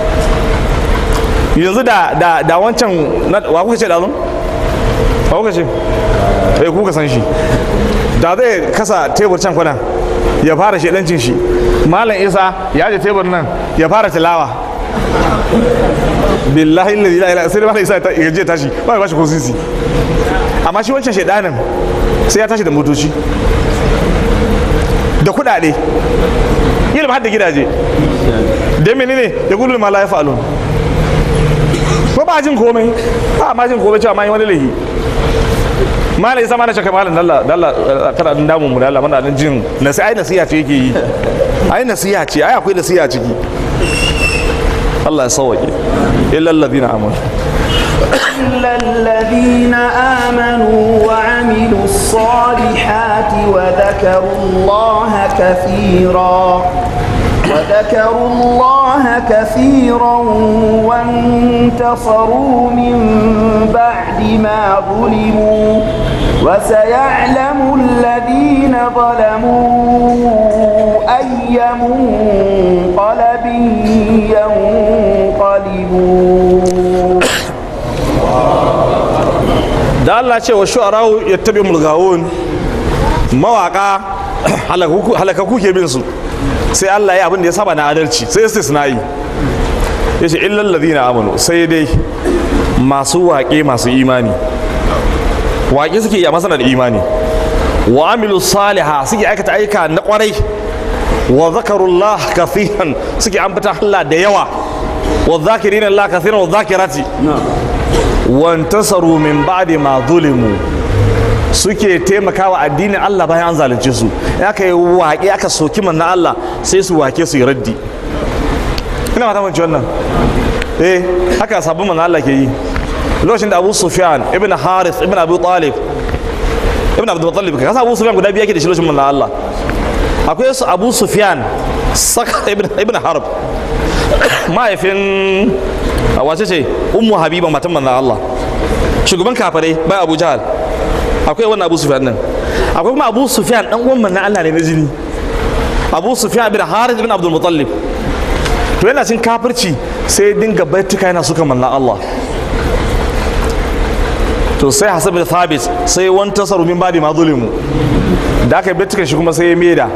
yanzu da da da wancan wa kuka ce da zan wa kuka ce eh kuka san shi da zai kasa tebur can kwana ya fara shedancin shi malam isa ya je tebur nan ya fara tilawa billahi alladhi la ilaha sai da isa ta gaje tashi ba ya bashi ko sisi amma shi wancan shedanin sai ya tashi da motoci da kudade ilmi har da gidaje da menene ya gudu ma la ya fa'alun ko ba jin komai ba ma jin komai cewa ma yi wani lahi mala isa mana shaka malam dalla dalla kada din damun mu dalla muna nan jin nasi ai nasiha ce yake yi ai nasiha ce ai akwai nasiha ciki Allah ya sauke illa alladhina amanu إلا الذين آمنوا وعملوا الصالحات وذكروا الله كثيرا وذكروا الله كثيرا وانتصروا من بعد ما ظلموا وسيعلم الذين ظلموا أي منقلب ينقلبون da Allah ce wa shu'ara'u yattabi mulgawun mawaka halakaku ke bin su sai Allah ya abin da ya saba na adalci sai istisna'i yace illal ladina amanu sai dai masu waƙe masu imani waƙe suke yi a masana da imani wa amilu saliha suke aikata aika na kwarai wa zakarullah kathiran suke ambata Allah da yawa wa zakirina Allah kathiran wa zakirati wantasaru min ba'di ma zulimu suke taimakawa addinin Allah bayan an zalunce su ya kai waƙe aka soki manna Allah sai su wake su yi raddi ina mata manci wannan eh haka sabon manna Allah ke yi lokacin da Abu Sufyan ibn Harith ibn Abu Talib ibn Abdul Muttalib ka Abu Sufyan guda biyu yake da shi lokacin manna Allah akwai su Abu Sufyan saka ibn ibn Harb mahaifin wace ce ummu habiba matan manzan Allah shugaban kafarai bai abu jahal akwai wannan abu sufyan nan akwai kuma abu sufyan dan uwan manzan Allah ne na jini abu sufyan bin harith bin abdul muttalib to yana cin kafirci sai dinga baituka yana suka manzan Allah to sai hasab bin thabit sai wani tasaru min badi ma zulimu da aka yi baitukan shi kuma sai ya meda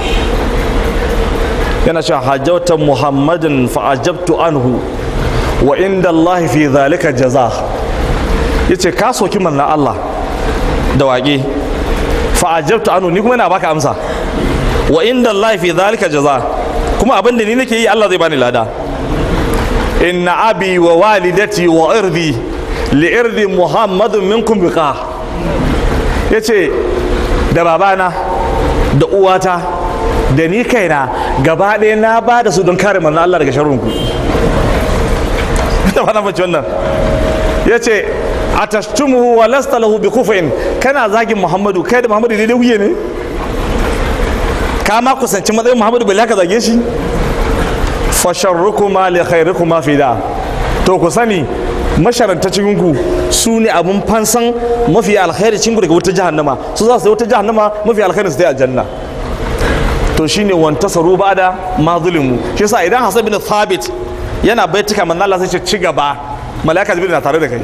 yana cewa hajjautan muhammadin fa ajabtu anhu wa inda Allah fi zalika jaza ya ce ka soki manna Allah da waƙe fa'ajabtu anu ni kuma yana baka amsa wa inda Allah fi zalika jaza kuma abin da ni nake yi Allah zai bani lada inna abi wa walidati wa irdi li irdi muhammadun minkum biqa yace da babana da uwata da ni kaina gaba ɗaya na ba da su don kare manna Allah daga sharrunku da fana mace wannan ya ce a tashtumuhu wa lasta lahu bi kufin kana zagin muhammadu kai da muhammadu daidai wuye ne ka ma kusanci matsayin muhammadu bai ka zage shi fa sharrukuma li khairikuma fi da to ku sani masharanta cikin ku su ne abun fansan mafi alkhairi cikin daga wata jahannama su za su yi wata jahannama mafi alkhairi su ta aljanna to shine wantasaru ba'da ma zulimu shi yasa idan hasan bin thabit yana baituka manzo Allah sai ce ci gaba malaika jibril na tare da kai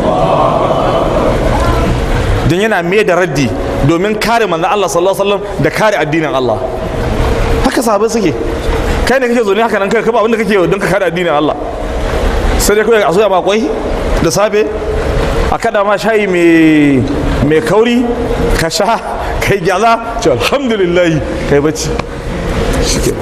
don yana mai da raddi domin kare manzo Allah sallallahu alaihi wasallam da kare addinin Allah haka sahabbai suke kai ne kake zo ne haka nan kai ka ba abin da kake don ka kare addinin Allah sai dai kawai a soya ma kwai da safe a kada ma shayi mai mai kauri ka sha kai gyaza ce alhamdulillah kai bacci shike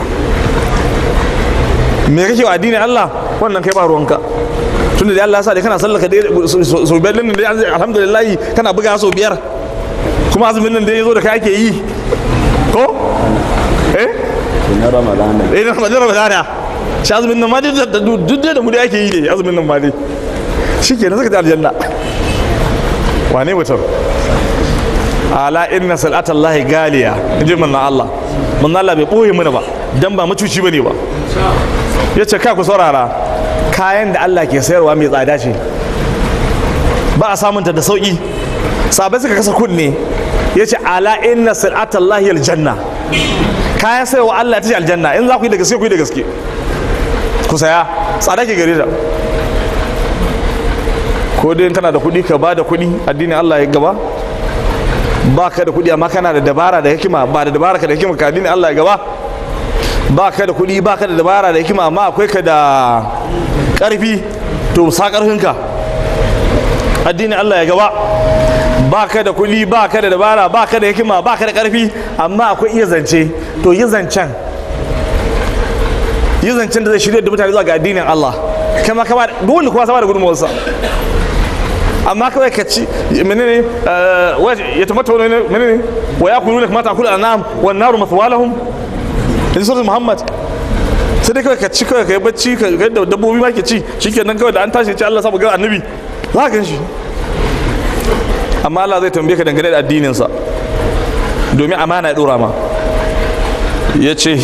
me kake wa addinin Allah wannan kai ba ruwanka tunda da Allah ya sa dai kana sallaka dai so biyar din dai alhamdulillah kana buga so biyar kuma azumin nan da ya zo da kai ake yi ko eh na ramadana eh na ramadan ramadana shi azumin nan ma dai da duk da mu da ake yi dai azumin nan ma dai shikenan saka ta aljanna wane mutum ala inna sal'ata Allah galiya inji manna Allah manna Allah bai boye mana ba dan ba macuci bane ba yace ka ku saurara kayan da Allah ke sayarwa mai tsada ce ba a samunta da sauki sabai suka kasa kunne yace ala inna sal'ata Allah aljanna kayan sayarwa Allah ta ce aljanna in za ku yi da gaske ku yi da gaske ku saya tsada ke gare ta ko dai kana da kuɗi ka ba da kuɗi addinin Allah ya gaba ba ka da kuɗi amma kana da dabara da hikima ba da dabara ka da hikima ka addinin Allah ya gaba ba ka da kuɗi ba ka da dabara da hikima amma akwai ka da ƙarfi to sa ƙarfinka addinin Allah ya gaba ba ka da kuɗi ba ka da dabara ba ka da hikima ba ka da ƙarfi amma akwai iya zance to yi zancen yi zancen da zai shirya da mutane zuwa ga addinin Allah kama kama dole kuma sama da gudunmawarsa amma kawai ka ci menene ya tamata wani menene wa ya kulu da kamata kula anam wa naru mathwalahum in surat muhammad sai dai kawai ka ci kawai ka yi bacci ka ga da dabbobi ma ke ci shikenan kawai da an tashi ce Allah sa ga annabi za ka gan shi amma Allah zai tambaye ka dangane da addininsa domin amana ya dora ma ya ce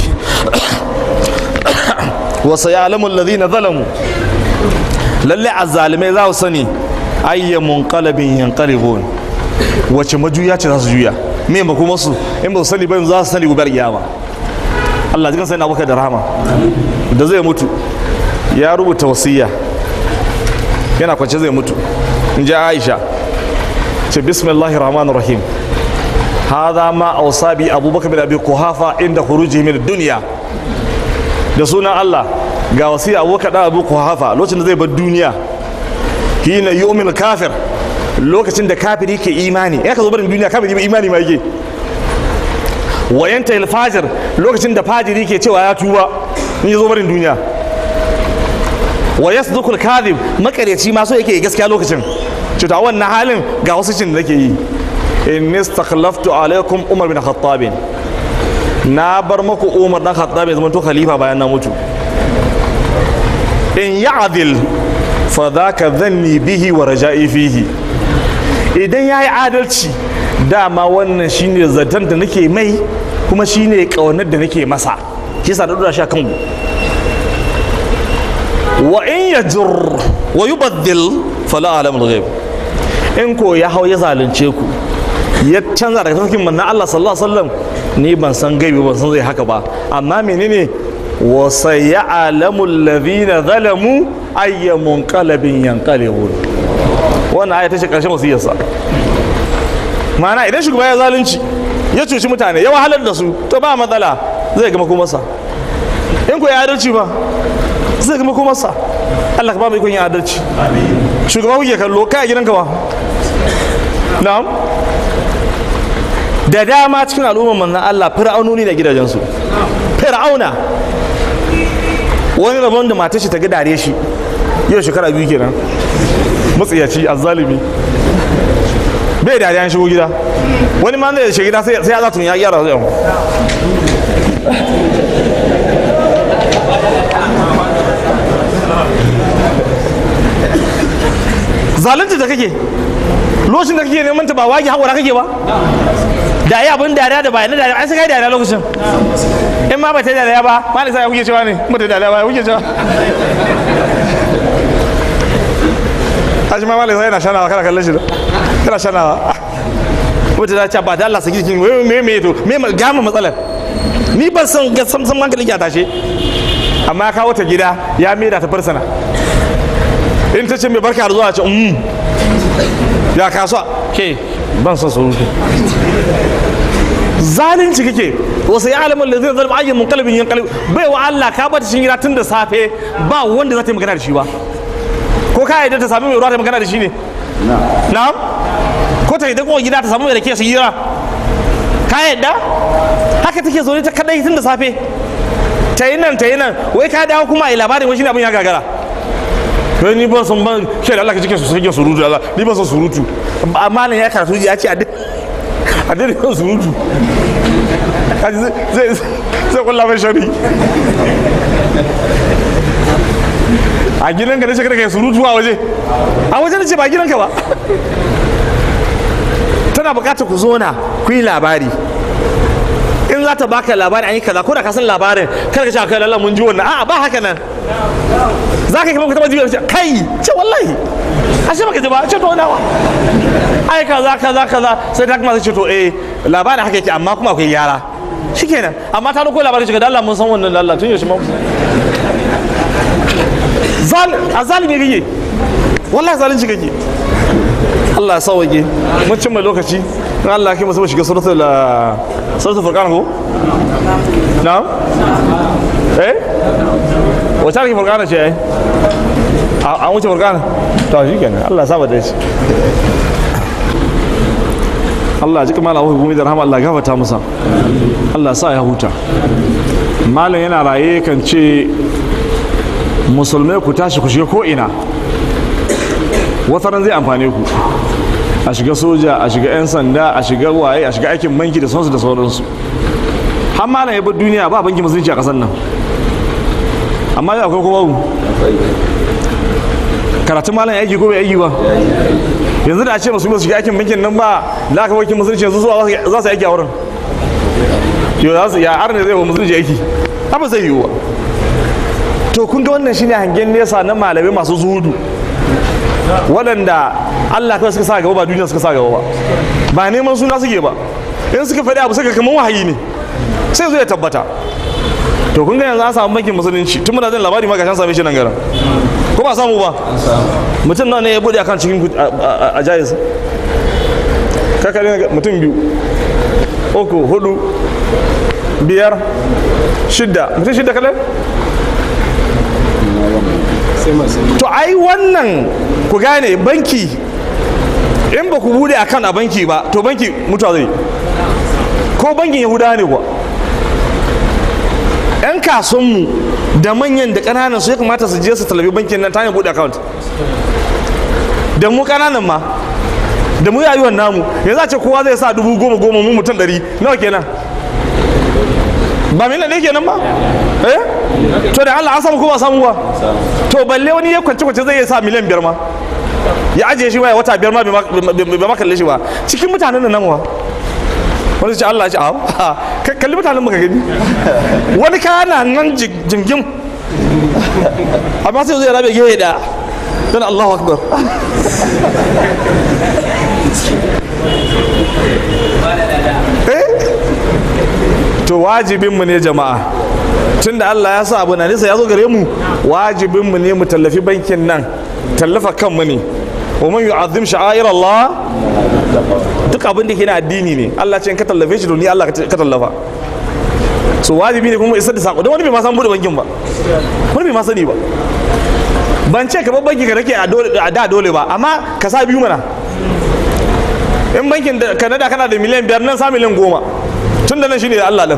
wasu ya alamun ladina zalamu lalle azzalimai za su sani ayyamun kalabin yankalibun wace majuya ce za su juya me ba kuma su in ba su sani ba za su sani gubar kiyama Allah jikan sai na baka da rahama da zai mutu ya rubuta wasiya yana kwance zai mutu in ji Aisha ce bismillahir rahmanir rahim hadha ma awsa bi abubakar bin abi kuhafa inda khuruji min dunya da sunan Allah ga wasiya abubakar da abu kuhafa lokacin da zai bar duniya hina yu'min kafir lokacin da kafiri ke imani ya ka zo barin duniya kafiri imani ma yake wayanta alfajir lokacin da fajiri ke cewa ya tuba in ya zo barin duniya wa yasduqu alkadhib makareci ma so yake gaskiya lokacin ce ta wannan halin ga wasu cin da nake yi in istakhlaftu alaikum umar bin khattab na bar maku umar dan khattab ya zama to khalifa bayan na mutu in ya'dil fa dhaka dhanni bihi wa raja'i fihi idan yayi adalci dama wannan shine zaton da nake mai kuma shine kaunar da nake masa shi yasa da dora shi kan wa in yajur wa yubaddil fala alamul ghaib in ko ya hau ya zalunce ku ya canza daga tafarkin manna Allah sallallahu alaihi wasallam ni ban san gaibi ban san zai haka ba amma menene wa sayalamu alladhina zalamu ayya munqalabin yanqalibun wannan aya ta ce karshen wasiyarsa ma'ana idan shugaba ya zalunci ya cuci mutane ya wahalar da su to ba matsala zai gama kumarsa in ko ya adalci ba zai gama kumarsa Allah ka ba mu ikon yin adalci shugaba kuke kallo kai a gidanka ba na'am da dama cikin al'ummar manzan Allah fir'aunoni da gidajensu fir'auna wani rabon da matar shi ta ga dare shi yau shekara biyu kenan matsiyaci azzalimi bai dariya an shigo gida wani ma zai shiga gida sai ya zatun ya gyara zai zalunci da kake lokacin da kake neman ta ba wagi haƙura kake ba da yi abin dariya da bayan dariya an sai kai dariya lokacin in ma ba ta dariya ba ma ne sai ya kuke cewa ne ba ta dariya ba ya kuke cewa kashi ma malai sai yana shanawa kana kallon shi da kana shanawa wata ta ce ba da Allah saki jikin me me to me gama matsalar ni ban san ga sam sam hankalin ya tashe amma ya kawo ta gida ya maida ta farsana in ta ce mai barka da zuwa ce um ya kasuwa ke ban son surutu zalunci kake wasu ya alamun da zai zalma ayyin munkalibin yin kalibin bai wa Allah ka bata cikin gida tun da safe ba wanda za ta yi magana da shi ba ko ka yadda ta sami mai ruwa ta magana da shi ne na'am ko ta yadda kuma gida ta samu mai da ke su hira ka yadda haka take zaune ta kadai tun da safe ta yi nan ta yi nan wai ka dawo kuma a yi labarin wani shi abin ya gagara kai ni ban san ban ke da Allah ka cike su sai surutu Allah ni ban san surutu amma nan ya karatu ya ce a dai kan surutu kaji zai zai kulla mai shari a gidan ka da shekara kai surutu a waje a waje da ce ba gidan ka ba tana bukatar ku zo na ku yi labari in za ta baka labari an yi kaza ko da ka san labarin kar ka ce kai lallan mun ji wannan a'a ba haka nan za ka yi kamar ka taba jiya kai ce wallahi ashe baka ji ba ce to nawa ai kaza kaza kaza sai ta kuma sai ce to eh labarin haka yake amma kuma akwai gyara shikenan amma ta dauko labarin shiga da Allah mun san wannan da Allah tun yaushe ma zal azalimi kake wallahi zalunci kake Allah ya sauke mun cimma lokaci in Allah ya kai mu shiga suratul suratul furqan ko na eh wata ake furkana ce ai an wuce furkana to shi kenan Allah saba da shi Allah ji kamar Allah hukumi da rahama Allah gafarta masa Allah sa ya huta malam yana raye kan ce musulmai ku tashi ku shiga ko'ina wataran zai amfane ku a shiga soja a shiga 'yan sanda a shiga waye a shiga aikin banki da sauransu da sauransu har malam ya bar duniya ba banki musulunci a kasar nan amma yau akwai kuma karatun malam ya aiki ko bai aiki ba yanzu da a ce masu shiga aikin bankin nan ba da aka bankin musulunci yanzu zuwa za su aiki a wurin yau za su ya arne zai wa musulunci aiki ba zai yiwu ba to kun ga wannan shine hangen nesa na malamai masu zuhudu waɗanda Allah kawai suka sa gaba ba duniya suka sa gaba ba ba neman suna suke ba in suka faɗi abu suka kamar wahayi ne sai zo ya tabbata to kun ga yanzu an samu bankin musulunci tun muna jin labari ma gashan same shi nan garin ko ba samu ba mutum nawa ne ya bude akan cikin a jayis kakari mutum biyu uku hudu biyar shidda mutum shidda kadai to ai wannan ku gane banki in ba ku bude akan a banki ba to banki mutuwa zai ko bankin yahudawa ne kuwa 'yan kasuwanmu da manyan da ƙananan su ya kamata su je su talabi bankin nan ta hanyar bude account da mu ƙananan ma da mu yayuwan namu yanzu a ce kowa zai sa dubu goma goma mu mutum ɗari nawa kenan ba miliyan ne kenan ba eh to da Allah an samu ko ba samu ba to balle wani ya kwance kwance zai iya sa miliyan biyar ma ya ajiye shi ya wata biyar ma bai ma kalle shi ba cikin mutanen nan wa wani ce Allah ya ce a kalli mutanen muka gani wani kana nan jingim amma sai zai rabe gehe da don Allahu akbar to wajibinmu ne jama'a tun da Allah ya sa abu na nisa ya zo gare mu wajibinmu ne mu tallafi bankin nan tallafa kanmu ne wa man yu'azzim sha'air Allah duk abin da ke na addini ne Allah ce in ka tallafe shi to ni Allah ka tallafa so wajibi ne kuma isar da sako don wani bai ma san bude bankin ba wani bai ma sani ba ban ce ka bar banki ka rake a da dole ba amma ka sa biyu mana in bankin da kanada kana da miliyan biyar nan sa miliyan goma tun da nan shine da Allah din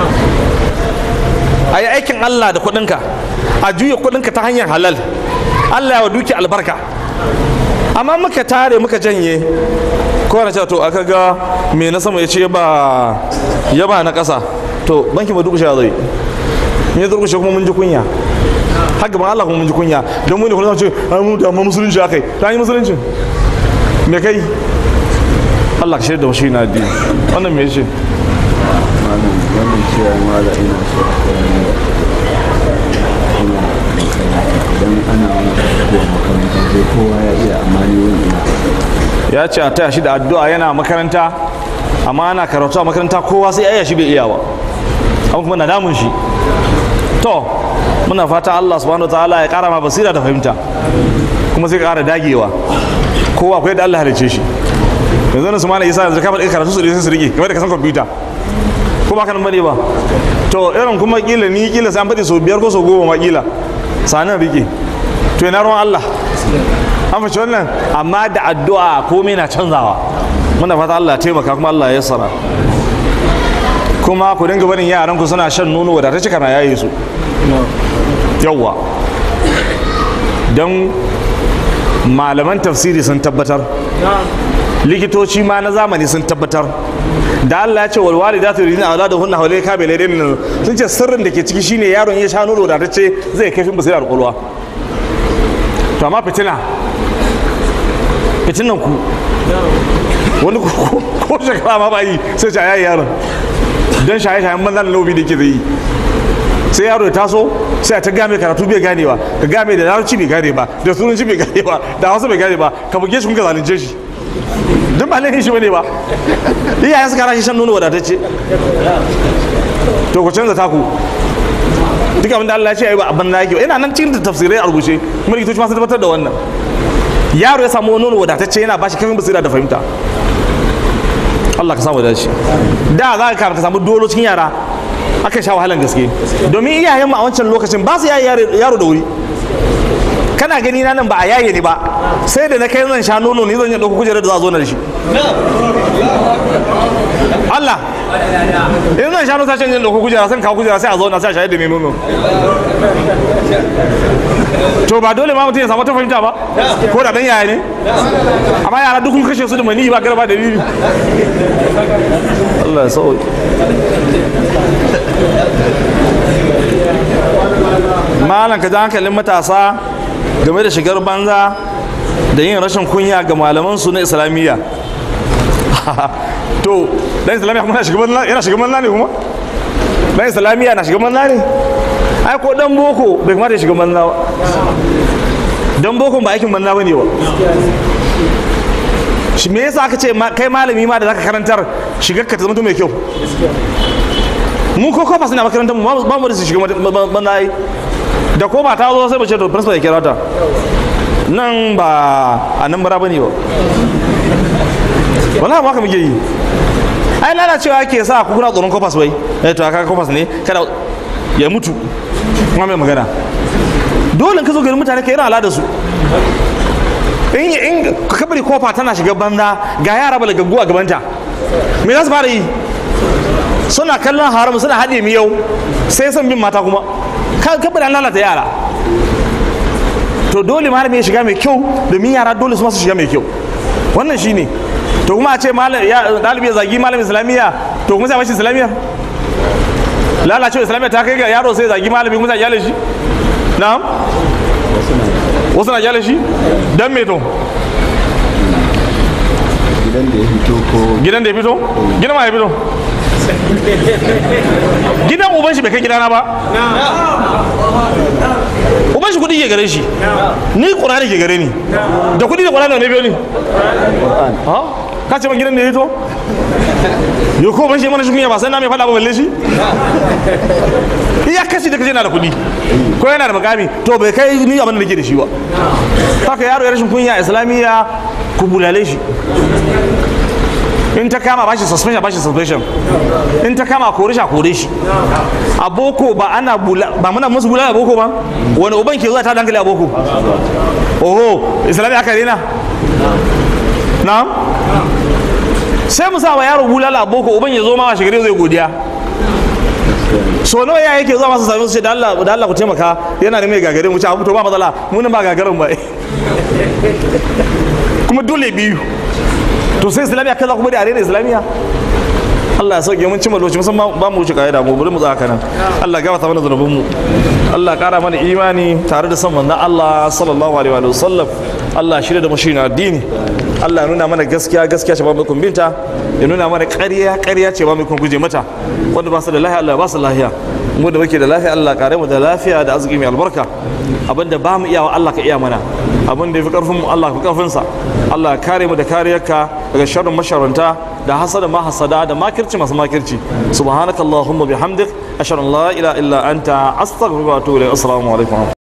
a yi aikin Allah da kuɗinka a juya kuɗinka ta hanyar halal Allah ya wa duki albarka amma muka tare muka janye kowane cewa to aka ga me na sama ya ce ba ya ba na ƙasa to banki ba duk zai ne durkushe kuma mun ji kunya har gaban Allah kuma mun ji kunya don mu ne kuma ce ai mu da musulunci akai ta yi musulunci me kai Allah ka shirya da shi na addini wannan me yace malam wannan cewa mala ina so a koya ne ina makaranta idan ana wani tafiya makaranta sai kowa ya iya amma ni wani ina ya ce a taya shi da addu'a yana makaranta amma ana karatu a makaranta kowa sai aya shi bai iya ba amma kuma na damun shi to muna fata Allah subhanahu ta'ala ya kara ma basira da fahimta kuma sai kara dagewa kowa akwai da Allah halice shi yanzu na su mana isa yanzu kamar karatu su sai su rike kamar da ka san kwamfuta ko ba ka nan bane ba to irin kuma kila ni kila sai an faɗi sau biyar ko sau goma ma kila sanin rike to ina ruwan Allah an fashe wannan amma da addu'a komai na canzawa muna fata Allah ya taimaka kuma Allah ya yassara kuma ku dinga barin yaran ku suna shan nono wadatacce kana yaye su yawwa don malaman tafsiri sun tabbatar likitoci ma na zamani sun tabbatar da Allah ya ce wal walidatu yuridina auladuhunna hawlay kamilain sun ce sirrin da ke ciki shine yaron ya sha nono wadatacce zai kai fin basira da kwalwa to amma fitina fitinan ku wani ko shekara ma ba yi sai ta yayi yaron don shaye-shayen banza da laubi da ke zai yi sai yaro ya taso sai a ta game karatu bai gane ba ka game da larabci bai gane ba da turanci bai gane ba da hausa bai gane ba ka buge shi kun ka zalunce shi duk ba laifin shi bane ba iyayen suka rashi shan nono wadatacce to ku canza taku duk abin da Allah ya ce ai ba abin da yake ina nan cikin tafsirai a rubuce kuma likitoci ma sun tabbatar da wannan yaro ya samu nono wadatacce yana bashi kafin basira da fahimta Allah ka samu da shi da za ka samu dolo cikin yara aka sha wahalan gaske domin iyayen mu a wancan lokacin ba su yaye yaro da wuri kana gani na nan ba a yaye ni ba sai da na kai zan sha nono ni zan yi ɗauko kujerar da za a zo na da shi Allah in zan sha nono sashen yin ɗauko kujera sai kawo kujera sai a zo na sai a shayar da mai nono to ba dole ma mutum ya samu ta fahimta ba ko da dan yaya ne amma yara duk kun kashe su da mani ba garba da dalili Allah ya sauke malam ka ji hankalin matasa game da shigar banza da yin rashin kunya ga malaman su na islamiyya to dan islamiyya kuma yana shiga banza yana shiga banza ne kuma dan islamiyya na shiga banza ne ai ko dan boko bai kamata ya shiga banza ba dan boko ba aikin banza bane ba shi me yasa aka ce kai malami ma da zaka karantar shigar ka ta zama mai kyau mu ko kofa suna makarantar mu ba mu da su shiga banza ai da ko ba ta zo sai mu ce to principal ya kira ta nan ba a nan bara bane ba wala ba ka muke yi ai lalacewa ke sa ku kuna tsoron kofas bai eh to aka kofas ne kada ya mutu kuma mai magana dole ka zo garin mutane ka yi ala da su in in kabari kofa tana shiga banza ga yara balagaggu a gabanta me za su fara yi suna kallon haram suna haɗe miyau sai son bin mata kuma kabari an lalata yara to dole malami ya shiga mai kyau domin yara dole su masu shiga mai kyau wannan shine to kuma a ce ɗalibi ya zagi malamin islamiyya to kuma sai mashi islamiyya lalacewa islamiyya ta kai ga yaro sai zagi malami kuma sai gyale shi na'am wasu na gyale shi dan me to gidan da ya fito ko gidan da ya fito gidan ma ya fito gidan uban shi bai kai gidana ba uban shi kudi ke gare shi ni ƙurani ke gare ni da kudi da ƙurani ne biyo ni ha ka ce ban gidan da ya fito yo ko ban shi mana shi kunya ba sai na mai faɗa ba balle shi iya kashi da kaje na da kudi ko yana da makami to bai kai ni abin da nake da shi ba haka yaro ya rashin kunya islamiyya ku bulale shi in ta kama bashi suspension bashi suspension in ta kama kore shi a kore shi a boko ba ana bula ba muna musu bula a boko ba wani uban ke zuwa ta dankali a boko oho islamiyya aka rena na'am sai mu sa wa yaro bulala a boko uban ya zo ma shigare zai godiya so nawa ya yake zuwa masu sami su ce da Allah da Allah ku taimaka yana da mai gagare mu ce abu to ba matsala mu nan ba gagarin ba kuma dole biyu to sai islamiyya kaza kuma da arena islamiyya Allah ya sauke mun cimma lokaci musamman ba mu wuce kaida mu bari mu tsaka nan Allah ya gafarta mana zanubin mu Allah ya kara mana imani tare da son manzon Allah sallallahu alaihi wa sallam Allah shirya da mashi addini Allah ya nuna mana gaskiya gaskiya ce ba mu binta ya nuna mana ƙarya ƙarya ce ba mu kun guje mata wanda ba su da lafiya Allah ya ba su lafiya mu da muke da lafiya Allah kare mu da lafiya da arziki mai albarka abinda ba mu iyawa Allah ka iya mana abin da ya fi karfin mu Allah ka fi karfin sa Allah ya kare mu da kariyarka daga sharrin masharanta da hasada ma hasada da makirci masu makirci subhanakallahumma bihamdik ashhadu an la ilaha illa anta astaghfiruka wa atubu ilayk assalamu alaikum